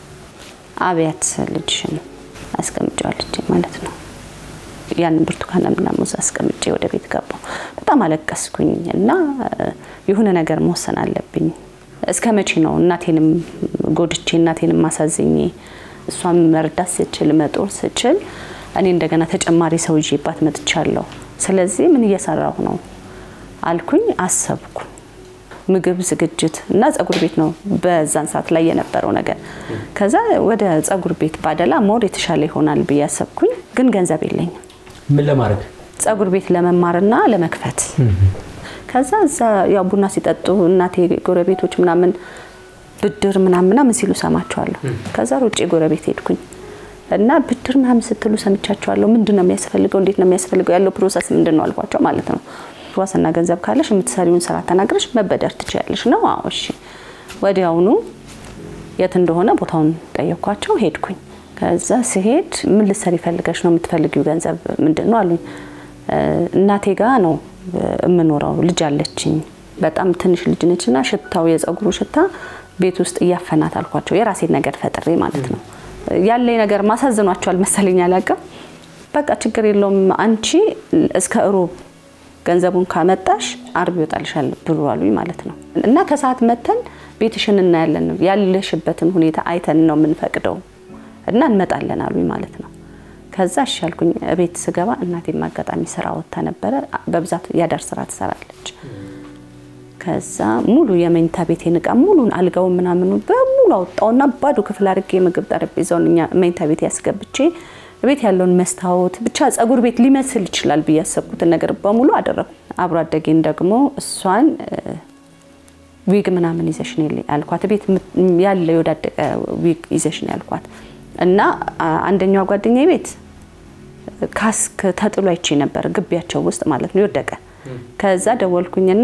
Speaker 2: አብያት ልጅሽን አስቀምጫዋል ልጄ ማለት ነው። ያንን ብርቱካንና ሙዝ አስቀምጬ ወደ ቤት ገባሁ። በጣም አለቀስኩኝ እና የሆነ ነገር መወሰን አለብኝ። እስከ መቼ ነው እናቴንም ጎድቼ እናቴንም ማሳዝኜ እሷን መርዳት ስችል መጦር ስችል እኔ እንደገና ተጨማሪ ሰው ይዤባት መጥቻለሁ። ስለዚህ ምን እየሰራሁ ነው አልኩኝ፣ አሰብኩ። ምግብ ዝግጅት እና ጸጉር ቤት ነው በዛን ሰዓት ላይ የነበረው ነገር። ከዛ ወደ ጸጉር ቤት ባደላ ሞር የተሻለ ይሆናል ብዬ አሰብኩኝ፣ ግን ገንዘብ የለኝም።
Speaker 1: ምን ለማድረግ
Speaker 2: ጸጉር ቤት ለመማርና ለመክፈት። ከዛ እዛ ያው ቡና ሲጠጡ እናቴ ጎረቤቶች ምናምን ብድር ምናምን ምናምን ሲሉ ሰማቸዋለሁ። ከዛ ሩጬ ጎረቤት ሄድኩኝ እና ብድር ምናምን ስትሉ ሰምቻቸዋለሁ። ምንድን ነው የሚያስፈልገው? እንዴት ነው የሚያስፈልገው? ያለው ፕሮሰስ ምንድን ነው አልኳቸው ማለት ነው። ዋስና ገንዘብ ካለሽ የምትሰሪውን ስራ ተናግረሽ መበደር ትችያለሽ ነው። አዎ እሺ። ወዲያውኑ የት እንደሆነ ቦታውን ጠየኳቸው። ሄድኩኝ። ከዛ ስሄድ ምን ልትሰሪ ፈልገሽ ነው? የምትፈልጊው ገንዘብ ምንድን ነው አሉኝ። እናቴ ጋ ነው የምኖረው። ልጅ አለችኝ። በጣም ትንሽ ልጅ ነችና ሽታው የጸጉሩ ሽታ ቤት ውስጥ እያፈናት አልኳቸው። የራሴን ነገር ፈጥሬ ማለት ነው። ያለኝ ነገር ማሳዝኗቸዋል መሰለኝ አላውቅም። በቃ ችግር የለውም አንቺ እስከ እሮብ ገንዘቡን ካመጣሽ አርብ ይወጣልሻል ብሩ አሉኝ ማለት ነው። እና ከሰዓት መተን ቤትሽን እናያለን ያለሽበትን ሁኔታ አይተን ነው የምንፈቅደው እና እንመጣለን አሉኝ ማለት ነው። ከዛ እሺ አልኩኝ። ቤት ስገባ እናቴም አጋጣሚ ስራ ወጥታ ነበረ። በብዛት ያዳር ስራ ትሰራለች። ከዛ ሙሉ የመኝታ ቤቴን እቃ ሙሉን አልጋውን ምናምኑ በሙሉ አወጣውና ባዶ ክፍል አድርጌ የምግብ ጠረጴዛውን እኛ መኝታ ቤት ያስገብቼ ቤት ያለውን መስታወት ብቻ ጸጉር ቤት ሊመስል ይችላል ብዬ ያሰብኩትን ነገር በሙሉ አደረኩ። አብሮ አደጌን ደግሞ እሷን ዊግ ምናምን ይዘሽ ነው ያልኳት። ቤት ያለ የወዳደቀ ዊግ ይዘሽ ነው ያልኳት እና አንደኛዋ ጓደኛ ቤት ካስክ ተጥሎ አይቼ ነበር ግቢያቸው ውስጥ ማለት ነው የወደቀ ከዛ ደወልኩኝና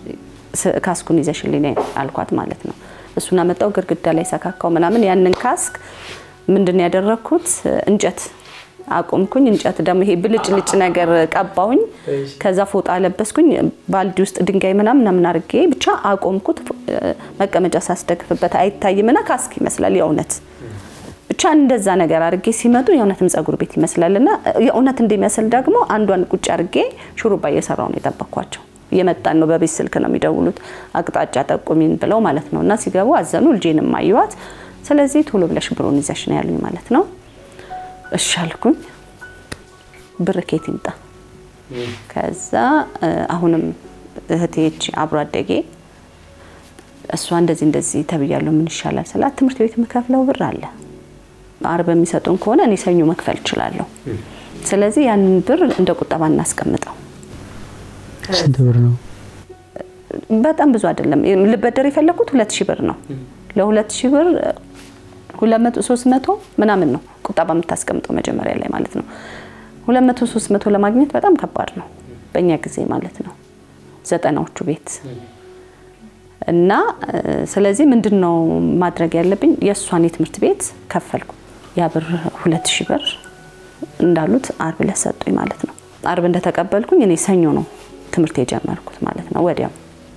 Speaker 2: ካስኩን ይዘሽልኝ አልኳት ማለት ነው። እሱን አመጣው ግድግዳ ላይ ሰካካው ምናምን ያንን ካስክ ምንድን ያደረግኩት እንጨት አቆምኩኝ። እንጨት ደግሞ ይሄ ብልጭ ልጭ ነገር ቀባውኝ። ከዛ ፎጣ ለበስኩኝ። ባልዲ ውስጥ ድንጋይ ምናምን ምናምን አድርጌ ብቻ አቆምኩት። መቀመጫ ሳስደግፍበት አይታይምና ካስክ ይመስላል የእውነት ብቻ እንደዛ ነገር አድርጌ ሲመጡ የእውነትም ጸጉር ቤት ይመስላልና የእውነት እንደሚመስል ደግሞ አንዷን ቁጭ አድርጌ ሹሩባ እየሰራው ነው የጠበኳቸው። እየመጣን ነው፣ በቤት ስልክ ነው የሚደውሉት፣ አቅጣጫ ጠቁሚን ብለው ማለት ነው። እና ሲገቡ አዘኑ፣ ልጄንም አየዋት። ስለዚህ ቶሎ ብለሽ ብሩን ይዘሽ ነው ያሉኝ ማለት ነው። እሺ አልኩኝ። ብር ኬት ይምጣ? ከዛ አሁንም እህቴች አብሮ አደጌ እሷ እንደዚህ እንደዚህ ተብያለሁ፣ ምን ይሻላል ስላት ትምህርት ቤት የምከፍለው ብር አለ አርብ የሚሰጡን ከሆነ እኔ ሰኞ መክፈል እችላለሁ። ስለዚህ ያንን ብር እንደ ቁጠባ እናስቀምጠው።
Speaker 3: ስንት ብር ነው?
Speaker 2: በጣም ብዙ አይደለም። ልበደር የፈለኩት ሁለት ሺህ ብር ነው። ለሁለት ሺህ ብር ሁለት መቶ ሶስት መቶ ምናምን ነው ቁጠባ የምታስቀምጠው መጀመሪያ ላይ ማለት ነው። ሁለት መቶ ሶስት መቶ ለማግኘት በጣም ከባድ ነው በእኛ ጊዜ ማለት ነው ዘጠናዎቹ ቤት እና ስለዚህ ምንድን ነው ማድረግ ያለብኝ? የእሷን የትምህርት ቤት ከፈልኩ። ያ ብር ሁለት ሺህ ብር እንዳሉት አርብ ዕለት ሰጡኝ ማለት ነው። አርብ እንደተቀበልኩኝ እኔ ሰኞ ነው ትምህርት የጀመርኩት ማለት ነው። ወዲያው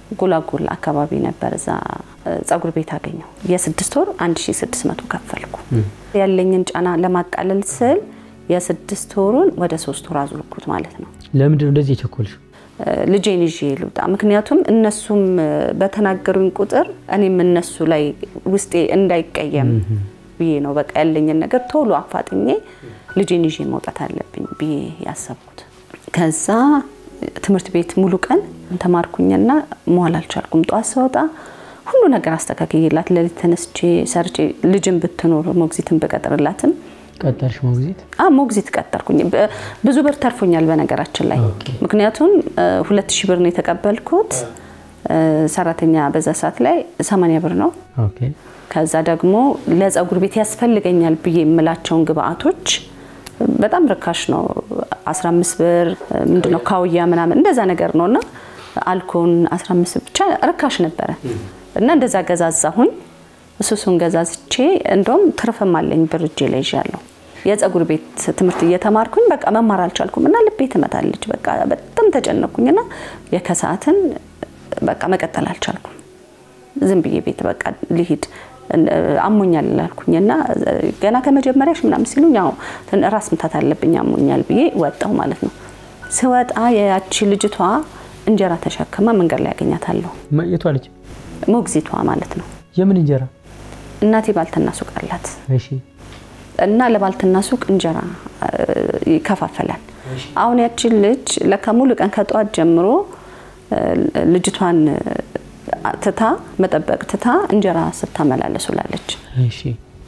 Speaker 2: ጎላጎላ አካባቢ ነበር። እዛ ጸጉር ቤት አገኘው። የስድስት ወር 1600 ከፈልኩ። ያለኝን ጫና ለማቃለል ስል የስድስት ወሩን ወደ ሶስት ወር አዙርኩት ማለት ነው።
Speaker 3: ለምንድን ነው እንደዚህ የቸኮልሽ?
Speaker 2: ልጄን ይዤ ልውጣ። ምክንያቱም እነሱም በተናገሩኝ ቁጥር እኔም እነሱ ላይ ውስጤ እንዳይቀየም ብዬ ነው በቃ ያለኝን ነገር ቶሎ አፋጥኜ ልጄን ይዤ መውጣት አለብኝ ብዬ ያሰብኩት። ከዛ ትምህርት ቤት ሙሉ ቀን ተማርኩኝና መዋል አልቻልኩም። ጠዋት ስወጣ ሁሉ ነገር አስተካክዬላት ሌሊት ተነስቼ ሰርቼ ልጅን ብትኖር ሞግዚትን ብቀጥርላትም
Speaker 3: ቀጠርሽ ሞግዚት?
Speaker 2: ሞግዚት ቀጠርኩኝ። ብዙ ብር ተርፎኛል በነገራችን ላይ ምክንያቱም ሁለት ሺህ ብር ነው የተቀበልኩት። ሰራተኛ በዛ ሰዓት ላይ ሰማንያ ብር ነው።
Speaker 3: ኦኬ
Speaker 2: ከዛ ደግሞ ለጸጉር ቤት ያስፈልገኛል ብዬ የምላቸውን ግብአቶች በጣም ርካሽ ነው። 15 ብር ምንድነው ካውያ ምናምን እንደዛ ነገር ነው እና አልኮን 15 ብቻ ርካሽ ነበረ እና እንደዛ ገዛዛሁኝ። እሱሱን ገዛዝቼ እንደውም ትርፍም አለኝ ብር እጄ ላይ ይዣለሁ። የጸጉር ቤት ትምህርት እየተማርኩኝ በቃ መማር አልቻልኩም እና ልቤ ትመታለች። በቃ በጣም ተጨነኩኝና የከሰዓትን በቃ መቀጠል አልቻልኩም። ዝም ብዬ ቤት በቃ ልሂድ አሞኛል ላልኩኝ እና ገና ከመጀመሪያሽ ምናምን ሲሉኝ ያው ራስ ምታት አለብኝ አሞኛል ብዬ ወጣው ማለት ነው። ስወጣ ያቺ ልጅቷ እንጀራ ተሸክማ መንገድ ላይ ያገኛታለሁ።
Speaker 3: የቷ ልጅ?
Speaker 2: ሞግዚቷ ማለት ነው።
Speaker 3: የምን እንጀራ?
Speaker 2: እናቴ ባልትና ሱቅ አላት
Speaker 3: እሺ
Speaker 2: እና ለባልትና ሱቅ እንጀራ ይከፋፈላል። አሁን ያቺን ልጅ ለካ ሙሉ ቀን ከጠዋት ጀምሮ ልጅቷን ትታ መጠበቅ ትታ እንጀራ ስታመላለስ ውላለች።
Speaker 3: እሺ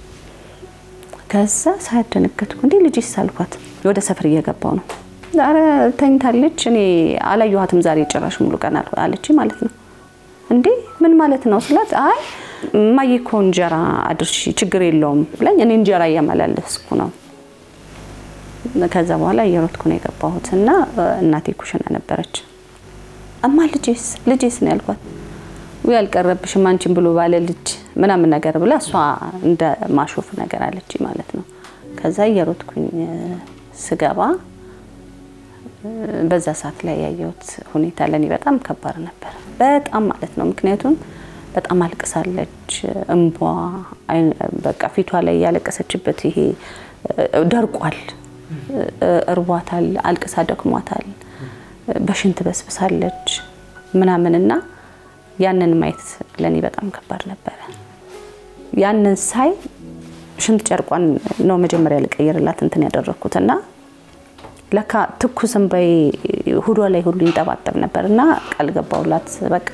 Speaker 2: ከዛ ሳያደነገጥኩ እንዴ ልጅ ሳልኳት ወደ ሰፈር እየገባው ነው። ኧረ ተኝታለች፣ እኔ አላየኋትም ዛሬ ጭራሽ ሙሉ ቀን አለች ማለት ነው። እንዴ ምን ማለት ነው ስላት፣ አይ እማዬ እኮ እንጀራ አድርሺ ችግር የለውም ብላኝ እኔ እንጀራ እያመላለስኩ ነው። ከዛ በኋላ እየሮጥኩ ነው የገባሁት እና እናቴ ኩሽና ነበረች። እማ ልጄስ ልጄስ ነው ያልኳት ወይ አልቀረብሽም አንቺን ብሎ ባለ ልጅ ምናምን ነገር ብላ እሷ እንደ ማሾፍ ነገር አለች ማለት ነው። ከዛ እየሮጥኩኝ ስገባ በዛ ሰዓት ላይ ያየሁት ሁኔታ ለእኔ በጣም ከባድ ነበር። በጣም ማለት ነው። ምክንያቱም በጣም አልቅሳለች። እንቧ በቃ ፊቷ ላይ ያለቀሰችበት ይሄ ደርቋል፣ እርቧታል፣ አልቅሳ ደክሟታል፣ በሽንት በስብሳለች ምናምንና ያንን ማየት ለእኔ በጣም ከባድ ነበረ። ያንን ሳይ ሽንት ጨርቋን ነው መጀመሪያ ልቀይርላት እንትን ያደረግኩት እና ለካ ትኩስ እንባዬ ሁዷ ላይ ሁሉ ይንጠባጠብ ነበር እና ቃል ገባሁላት። በቃ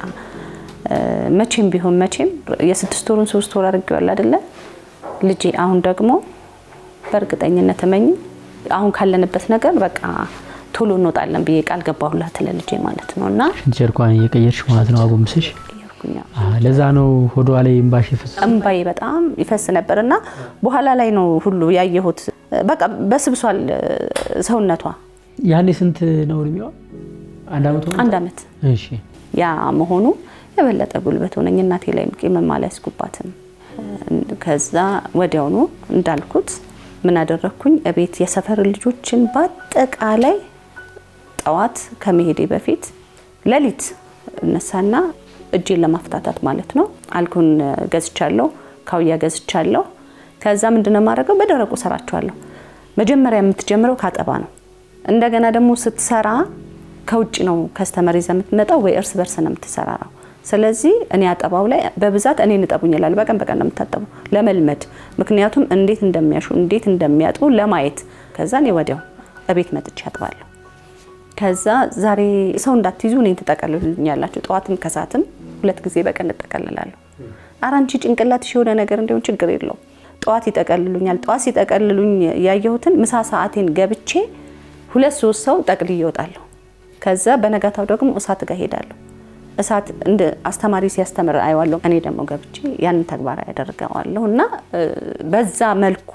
Speaker 2: መቼም ቢሆን መቼም የስድስት ወሩን ሶስት ወር አድርጌዋለሁ አይደለ ልጄ። አሁን ደግሞ በእርግጠኝነት እመኝ አሁን ካለንበት ነገር በቃ ቶሎ እንወጣለን ብዬ ቃል ገባሁላት ለልጄ ማለት ነው እና
Speaker 3: ሽንት ጨርቋን እየቀየርሽ ማለት ነው አጎንብሰሽ? ለዛ ነው ሆዷ ላይ እምባሽ ይፈስ
Speaker 2: እምባዬ በጣም ይፈስ ነበር እና በኋላ ላይ ነው ሁሉ ያየሁት። በቃ በስብሷል ሰውነቷ።
Speaker 3: ያኔ ስንት ነው እድሜዋ? አንድ አመት ሆነ?
Speaker 2: አንድ አመት
Speaker 3: እሺ
Speaker 2: ያ መሆኑ የበለጠ ጉልበት ሆነኝ። እናቴ ላይ ቂምም አልያዝኩባትም። ከዛ ወዲያውኑ እንዳልኩት ምን አደረግኩኝ? እቤት የሰፈር ልጆችን በአጠቃላይ ጠዋት ከመሄዴ በፊት ሌሊት እነሳና እጄን ለማፍታታት ማለት ነው አልኮን ገዝቻለሁ፣ ካውያ ገዝቻለሁ። ከዛ ምንድነው የማደርገው? በደረቁ ሰራቸዋለሁ። መጀመሪያ የምትጀምረው ካጠባ ነው። እንደገና ደግሞ ስትሰራ ከውጭ ነው ከስተመር ይዘህ የምትመጣው ወይ እርስ በርስ ነው የምትሰራራው። ስለዚህ እኔ አጠባው ላይ በብዛት እኔ እንጠቡኝ ይላል። በቀን በቀን ነው የምታጠበው ለመልመድ፣ ምክንያቱም እንዴት እንደሚያሹ እንዴት እንደሚያጥቡ ለማየት። ከዛ እኔ ወዲያው እቤት መጥቼ አጥባለሁ። ከዛ ዛሬ ሰው እንዳትይዙ እኔን ትጠቀልሉኛላችሁ። ጠዋትም ከሰዓትም ሁለት ጊዜ በቀን እጠቀልላለሁ። ኧረ አንቺ ጭንቅላትሽ የሆነ ነገር እንዲሆን ችግር የለውም። ጠዋት ይጠቀልሉኛል። ጠዋት ሲጠቀልሉኝ ያየሁትን ምሳ ሰዓቴን ገብቼ ሁለት ሶስት ሰው ጠቅልዬ እወጣለሁ። ከዛ በነጋታው ደግሞ እሳት ጋር ሄዳለሁ። እሳት እንደ አስተማሪ ሲያስተምር አየዋለሁ። እኔ ደግሞ ገብቼ ያንን ተግባር ያደርገዋለሁ እና በዛ መልኩ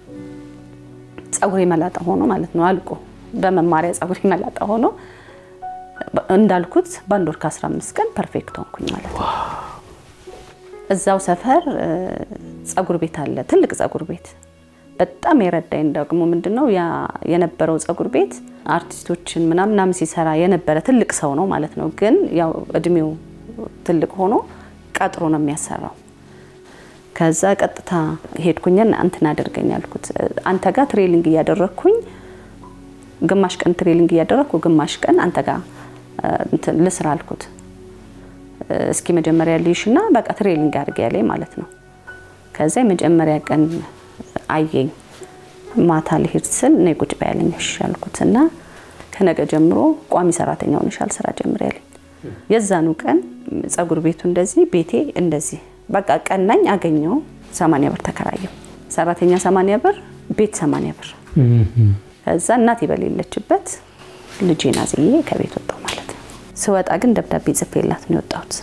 Speaker 2: ጸጉሬ መላጣ ሆኖ ማለት ነው አልቆ በመማሪያ ጸጉሬ መላጣ ሆኖ እንዳልኩት በአንድ ወር ከ15 ቀን ፐርፌክት ሆንኩኝ ማለት ነው። እዛው ሰፈር ጸጉር ቤት አለ፣ ትልቅ ጸጉር ቤት። በጣም የረዳኝ ደግሞ ምንድነው ያ የነበረው ጸጉር ቤት አርቲስቶችን ምናምን ምናምን ሲሰራ የነበረ ትልቅ ሰው ነው ማለት ነው። ግን ያው እድሜው ትልቅ ሆኖ ቀጥሮ ነው የሚያሰራው። ከዛ ቀጥታ ሄድኩኝና እንትን አደርገኝ አልኩት። አንተ ጋር ትሬሊንግ እያደረግኩኝ ግማሽ ቀን ትሬሊንግ እያደረግኩ ግማሽ ቀን አንተ ጋር እንትን ልስራ አልኩት። እስኪ መጀመሪያ ልይሽና በቃ ትሬሊንግ አድርጌ ያለኝ ማለት ነው። ከዛ የመጀመሪያ ቀን አየኝ። ማታ ልሄድ ስል ነይ ቁጭ በይ ያለኝ እሺ አልኩት እና ከነገ ጀምሮ ቋሚ ሰራተኛ ሆነሻል ስራ ጀምር ያለኝ። የዛኑ ቀን ጸጉር ቤቱ እንደዚህ ቤቴ እንደዚህ በቃ ቀናኝ አገኘው። ሰማንያ ብር ተከራየው። ሰራተኛ ሰማንያ ብር ቤት ሰማንያ ብር። ከዛ እናቴ በሌለችበት ልጄን አዝዬ ከቤት ወጣሁ ማለት ነው። ስወጣ ግን ደብዳቤ ጽፌላት ነው የወጣሁት።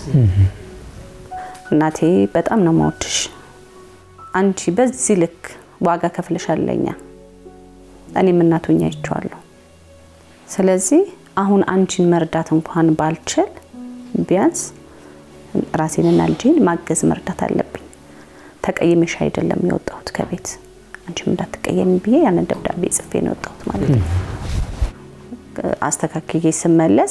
Speaker 2: እናቴ በጣም ነው የማወድሽ፣ አንቺ በዚህ ልክ ዋጋ ከፍለሻል ለኛ፣ እኔም እናቱኛ አይቼዋለሁ። ስለዚህ አሁን አንቺን መርዳት እንኳን ባልችል ቢያንስ ራሴንና ልጄን ማገዝ መርዳት አለብኝ። ተቀይሜሽ አይደለም የወጣሁት ከቤት አንቺም እንዳትቀየሚ ብዬ ያንን ደብዳቤ ጽፌ ነው የወጣሁት ማለት ነው። አስተካክዬ ስመለስ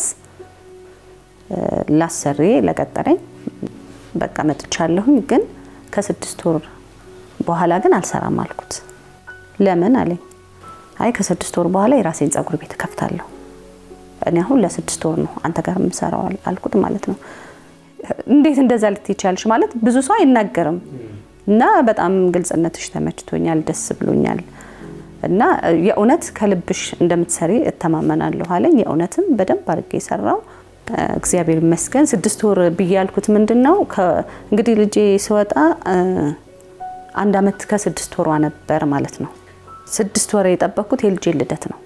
Speaker 2: ላሰሬ ለቀጠረኝ በቃ መጥቻለሁኝ፣ ግን ከስድስት ወር በኋላ ግን አልሰራም አልኩት። ለምን አለኝ። አይ ከስድስት ወር በኋላ የራሴን ጸጉር ቤት እከፍታለሁ። እኔ አሁን ለስድስት ወር ነው አንተ ጋር የምሰራው አልኩት ማለት ነው። እንዴት እንደዛ ልትይቻልሽ ማለት ብዙ ሰው አይናገርም እና በጣም ግልጽነትሽ ተመችቶኛል፣ ደስ ብሎኛል እና የእውነት ከልብሽ እንደምትሰሪ እተማመናለሁ አለኝ። የእውነትም በደንብ አድርጌ የሰራው እግዚአብሔር ይመስገን። ስድስት ወር ብዬ ያልኩት ምንድን ነው እንግዲህ ልጄ ስወጣ አንድ አመት ከስድስት ወሯ ነበር ማለት ነው። ስድስት ወር የጠበቅኩት የልጄ ልደት ነው።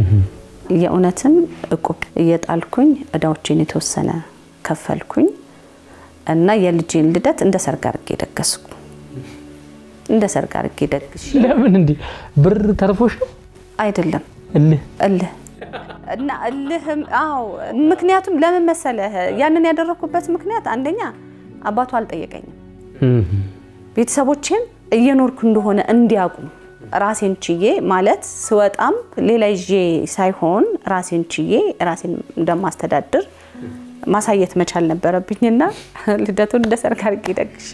Speaker 2: የእውነትም እቁብ እየጣልኩኝ እዳዎቼን የተወሰነ ከፈልኩኝ እና የልጄን ልደት እንደ ሰርግ አድርጌ ደገስኩ። እንደ ሰርግ አድርጌ ደግሽ
Speaker 3: ለምን እንዲህ ብር ተርፎሽ ነው?
Speaker 2: አይደለም
Speaker 3: እልህ
Speaker 2: እልህ እና እልህም አዎ። ምክንያቱም ለምን መሰለህ ያንን ያደረኩበት ምክንያት አንደኛ አባቱ አልጠየቀኝም፣ ቤተሰቦቼም እየኖርኩ እንደሆነ እንዲያውቁ ራሴን ችዬ ማለት ስወጣም ሌላ ይዤ ሳይሆን ራሴን ችዬ ራሴን እንደማስተዳድር ማሳየት መቻል ነበረብኝና ልደቱን እንደ ሰርግ አድርጌ ደግሼ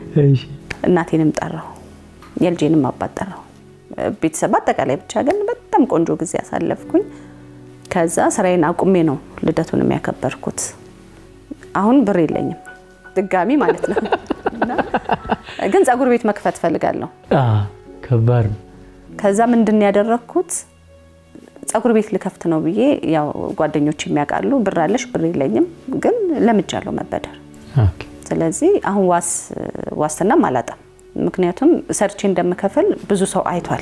Speaker 2: እናቴንም ጠራሁ፣ የልጄንም አባት ጠራሁ። ቤተሰብ አጠቃላይ ብቻ ግን በጣም ቆንጆ ጊዜ አሳለፍኩኝ። ከዛ ስራዬን አቁሜ ነው ልደቱን የሚያከበርኩት። አሁን ብር የለኝም ድጋሚ ማለት ነው። ግን ጸጉር ቤት መክፈት ፈልጋለሁ።
Speaker 3: ከባድ ነው።
Speaker 2: ከዛ ምንድን ያደረግኩት ጸጉር ቤት ልከፍት ነው ብዬ ያው ጓደኞች የሚያውቃሉ። ብር አለሽ? ብር የለኝም፣ ግን ለምጃለሁ መበደር። ስለዚህ አሁን ዋስ ዋስትናም አላጣም። ምክንያቱም ሰርቼ እንደምከፍል ብዙ ሰው አይቷል።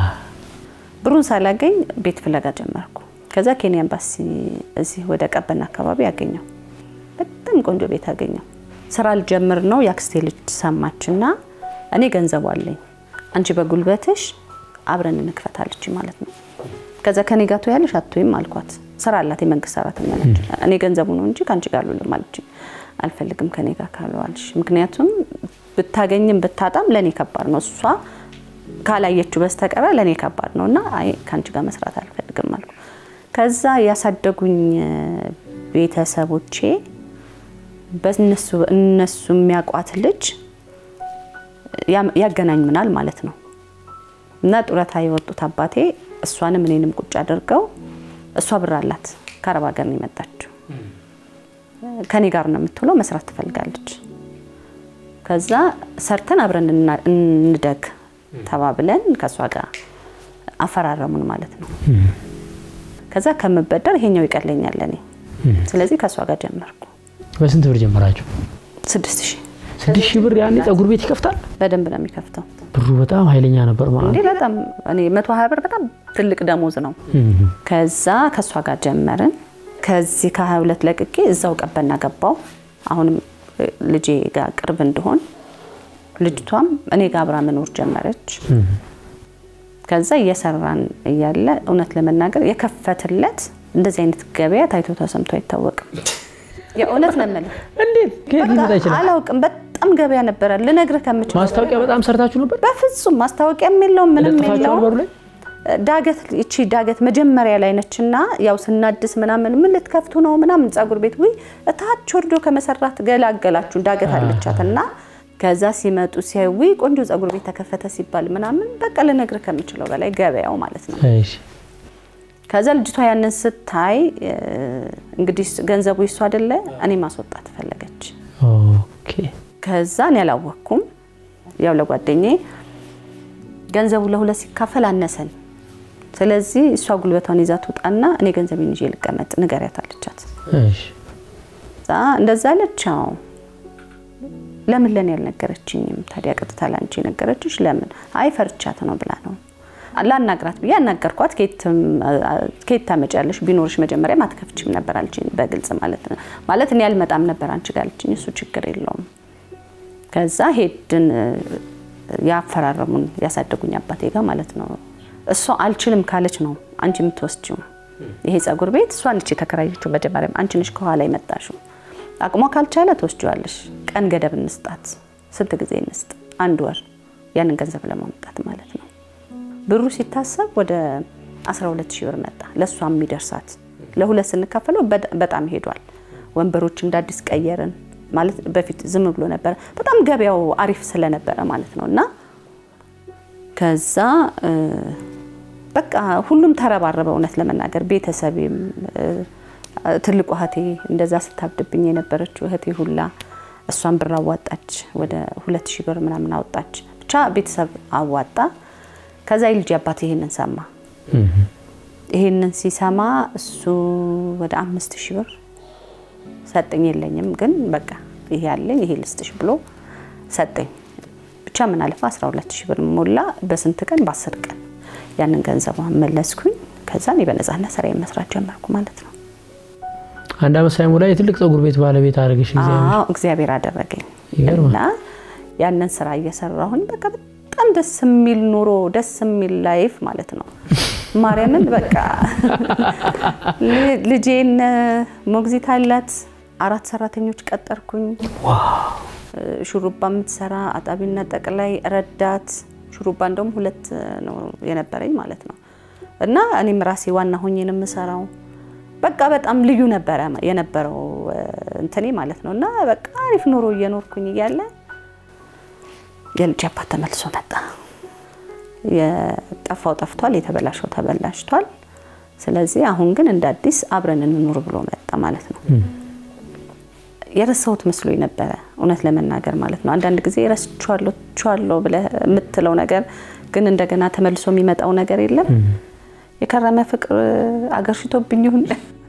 Speaker 2: ብሩን ሳላገኝ ቤት ፍለጋ ጀመርኩ። ከዛ ኬንያ ኤምባሲ እዚህ ወደ ቀበና አካባቢ ያገኘው በጣም ቆንጆ ቤት አገኘው። ስራ ልጀምር ነው የአክስቴ ልጅ ሰማችና እኔ ገንዘቡ አለኝ አንቺ በጉልበትሽ አብረን እንክፈታለች ማለት ነው። ከዛ ከኔ ጋር ትያለሽ አትይም አልኳት። ስራ አላት የመንግስት ሰራተኛ ነች። እኔ ገንዘቡ ነው እንጂ ከአንቺ ጋር አልውልም አለች። አልፈልግም ከኔ ጋር ካልዋልሽ፣ ምክንያቱም ብታገኝም ብታጣም ለእኔ ከባድ ነው። እሷ ካላየችው በስተቀረ ለእኔ ከባድ ነው እና አይ ከአንቺ ጋር መስራት አልፈልግም አልኩ። ከዛ ያሳደጉኝ ቤተሰቦቼ በእነሱ እነሱ የሚያውቋት ልጅ ያገናኙናል ማለት ነው እና ጡረታ የወጡት አባቴ እሷንም እኔንም ቁጭ አድርገው እሷ ብር አላት ከአረብ ሀገር ነው የመጣችው ከኔ ጋር ነው የምትውለው መስራት ትፈልጋለች ከዛ ሰርተን አብረን እንደግ ተባብለን ከእሷ ጋር አፈራረሙን ማለት ነው ከዛ ከምበደር ይሄኛው ይቀለኛል እኔ ስለዚህ ከእሷ ጋር ጀመርኩ
Speaker 3: በስንት ብር ጀመራችሁ?
Speaker 2: ስድስት ሺህ
Speaker 3: ስድስት ሺህ ብር ያኔ ጸጉር ቤት ይከፍታል?
Speaker 2: በደንብ ነው የሚከፍተው
Speaker 3: ብሩ በጣም ኃይለኛ ነበር ማለት
Speaker 2: እንዴ በጣም እኔ መቶ ሀያ ብር በጣም ትልቅ ደሞዝ ነው። ከዛ ከእሷ ጋር ጀመርን። ከዚህ ከሀያ ሁለት ለቅቄ እዛው ቀበና ገባው። አሁንም ልጄ ጋር ቅርብ እንደሆን ልጅቷም እኔ ጋር አብራ መኖር ጀመረች። ከዛ እየሰራን እያለ እውነት ለመናገር የከፈትለት እንደዚህ አይነት ገበያ ታይቶ ተሰምቶ አይታወቅም። የእውነት ነው የምልህ።
Speaker 3: እንዴት ከየት ሊመጣ
Speaker 2: በቃ
Speaker 3: ይችላል?
Speaker 2: አላውቅም። በጣም ገበያ ነበረ ልነግርህ ከምችል
Speaker 3: ማስታወቂያ በጣም ሰርታችሁ ነበር?
Speaker 2: በፍጹም ማስታወቂያም የለውም ምንም
Speaker 3: ለጥፋችኋል
Speaker 2: የለውም።
Speaker 3: በሩ ላይ?
Speaker 2: ዳገት እቺ ዳገት መጀመሪያ ላይ ነችና ያው ስናድስ ምናምን ምን ልትከፍቱ ነው ምናምን ጸጉር ቤት ውይ እታች ወርዶ ከመሰራት ገላገላችሁ ዳገት አለቻት እና ከዛ ሲመጡ ሲያዩ ውይ ቆንጆ ጸጉር ቤት ተከፈተ ሲባል ምናምን በቃ ልነግር ከምችለው በላይ ገበያው ማለት ነው።
Speaker 3: እሺ
Speaker 2: ከዛ ልጅቷ ያንን ስታይ እ፣ እንግዲህ ገንዘቡ ይሱ አይደለ እኔ ማስወጣት ፈለገች።
Speaker 3: ኦኬ
Speaker 2: ከዛ እኔ አላወቅኩም። ያው ለጓደኛዬ ገንዘቡ ለሁለት ሲካፈል አነሰን። ስለዚህ እሷ ጉልበቷን ይዛ ትውጣና እኔ ገንዘቤን ይዤ ልቀመጥ ንገሪያት አለቻት።
Speaker 3: እሺ
Speaker 2: እዛ እንደዛ አለች። አዎ ለምን ለኔ ያልነገረችኝም ታዲያ? ቀጥታ ላንቺ የነገረችሽ ለምን? አይ ፈርቻት ነው ብላ ነው። ላናግራት ብዬ አናገርኳት። ከየት ታመጫለሽ? ቢኖርሽ መጀመሪያ አትከፍችም ነበር አለችኝ፣ በግልጽ ማለት ነው። ማለት እኔ አልመጣም ነበር አንቺ ጋር አለችኝ። እሱ ችግር የለውም። ከዛ ሄድን ያፈራረሙን ያሳደጉኝ አባቴ ጋር ማለት ነው። እሷ አልችልም ካለች ነው አንቺ የምትወስጂው ይሄ ጸጉር ቤት እሷ ነች የተከራየችው። መጀመሪያም አንቺ ነሽ ከኋላ የመጣሽው። አቅሟ ካልቻለ ትወስጂዋለሽ። ቀን ገደብ እንስጣት። ስንት ጊዜ እንስጥ? አንድ ወር ያንን ገንዘብ ለማምጣት ማለት ነው። ብሩ ሲታሰብ ወደ 12 ሺህ ብር መጣ። ለእሷ የሚደርሳት ለሁለት ስንካፈለው በጣም ሄዷል። ወንበሮች እንደ አዲስ ቀየርን ማለት በፊት ዝም ብሎ ነበረ። በጣም ገበያው አሪፍ ስለነበረ ማለት ነው እና ከዛ በቃ ሁሉም ተረባረበ። እውነት ለመናገር ቤተሰቤም ትልቁ እህቴ እንደዛ ስታብድብኝ የነበረችው እህቴ ሁላ እሷን ብር አዋጣች። ወደ ሁለት ሺህ ብር ምናምን አወጣች። ብቻ ቤተሰብ አዋጣ። ከዛ የልጅ አባት ይሄንን ሰማ። ይሄንን ሲሰማ እሱ ወደ አምስት ሺህ ብር ሰጠኝ። የለኝም ግን በቃ ይሄ ያለኝ ይሄ ልስጥሽ ብሎ ሰጠኝ። ብቻ ምን አለፈ 12 ሺህ ብር ሞላ። በስንት ቀን? በአስር ቀን ያንን ገንዘብ መለስኩኝ። ከዛ እኔ በነፃነት ስራዬን መስራት ጀመርኩ ማለት ነው።
Speaker 3: አንድ አመት ሳይሞላ የትልቅ ጸጉር ቤት ባለቤት አደረገሽ።
Speaker 2: አዎ እግዚአብሔር አደረገኝ እና ያንን ስራ እየሰራሁኝ በቃ በጣም ደስ የሚል ኑሮ ደስ የሚል ላይፍ ማለት ነው። ማርያምን በቃ ልጄን ሞግዚት አላት። አራት ሰራተኞች ቀጠርኩኝ። ሹሩባ የምትሰራ አጣቢና ጠቅላይ ረዳት ሹሩባ እንደውም ሁለት ነው የነበረኝ ማለት ነው። እና እኔም ራሴ ዋና ሆኜ ነው የምሰራው። በቃ በጣም ልዩ ነበረ የነበረው እንትኔ ማለት ነው። እና በቃ አሪፍ ኑሮ እየኖርኩኝ እያለ የልጅ አባት ተመልሶ መጣ። የጠፋው ጠፍቷል፣ የተበላሸው ተበላሽቷል። ስለዚህ አሁን ግን እንደ አዲስ አብረን እንኑር ብሎ መጣ ማለት ነው። የረሳሁት መስሎኝ ነበረ እውነት ለመናገር ማለት ነው። አንዳንድ ጊዜ ረስቼዋለሁ ብለህ የምትለው ነገር ግን እንደገና ተመልሶ የሚመጣው ነገር የለም። የከረመ ፍቅር አገር ሽቶብኝ ይሁን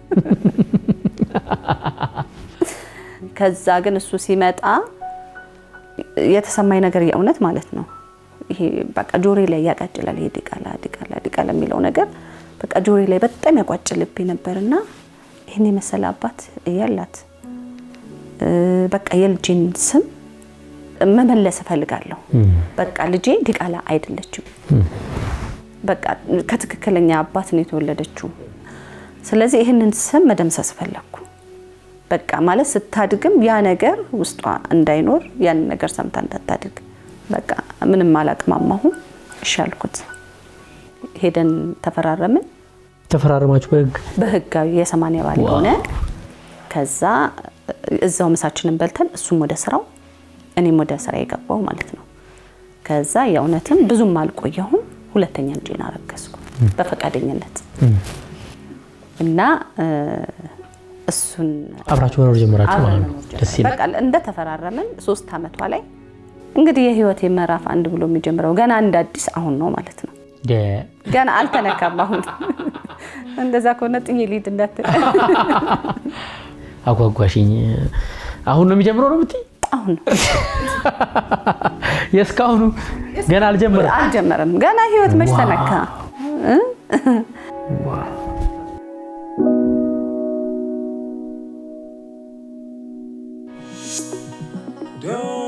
Speaker 2: ከዛ ግን እሱ ሲመጣ የተሰማኝ ነገር የእውነት ማለት ነው ይሄ በቃ ጆሬ ላይ ያቃጭላል። ይሄ ዲቃላ ዲቃላ ዲቃላ የሚለው ነገር በቃ ጆሬ ላይ በጣም ያቋጭልብኝ ነበርና ይህን የመሰለ አባት እያላት በቃ የልጄን ስም መመለስ እፈልጋለሁ። በቃ ልጄ ዲቃላ አይደለችም። በቃ ከትክክለኛ አባት ነው የተወለደችው። ስለዚህ ይህንን ስም መደምሰስ ፈለግኩ። በቃ ማለት ስታድግም ያ ነገር ውስጧ እንዳይኖር ያን ነገር ሰምታ እንዳታድግ በቃ ምንም አላቅማማሁ። እሺ አልኩት። ሄደን ተፈራረምን።
Speaker 3: ተፈራረማችሁ በህግ
Speaker 2: በህጋዊ የሰማንያ ባል ሆነ። ከዛ እዛው ምሳችንን በልተን እሱም ወደ ስራው እኔም ወደ ስራ የገባው ማለት ነው። ከዛ የእውነትም ብዙም አልቆየሁም። ሁለተኛ ልጄን አረገዝኩ በፈቃደኝነት እና እሱን
Speaker 3: አብራችሁ መኖር ጀመራችሁ ማለት ነው። ደስ ይላል።
Speaker 2: በቃ እንደተፈራረምን ሶስት አመቷ ላይ እንግዲህ የህይወቴ ምዕራፍ አንድ ብሎ የሚጀምረው ገና እንደ አዲስ አሁን ነው ማለት ነው። ገና አልተነካም። አሁን እንደዛ ከሆነ ጥዬ ልሂድ እንዳትል።
Speaker 3: አጓጓሽኝ። አሁን ነው የሚጀምረው ነው የምትይ?
Speaker 2: አሁን ነው
Speaker 3: የእስካሁኑ ገና አልጀመረም
Speaker 2: አልጀመረም። ገና ህይወት መች ተነካ?
Speaker 4: Don't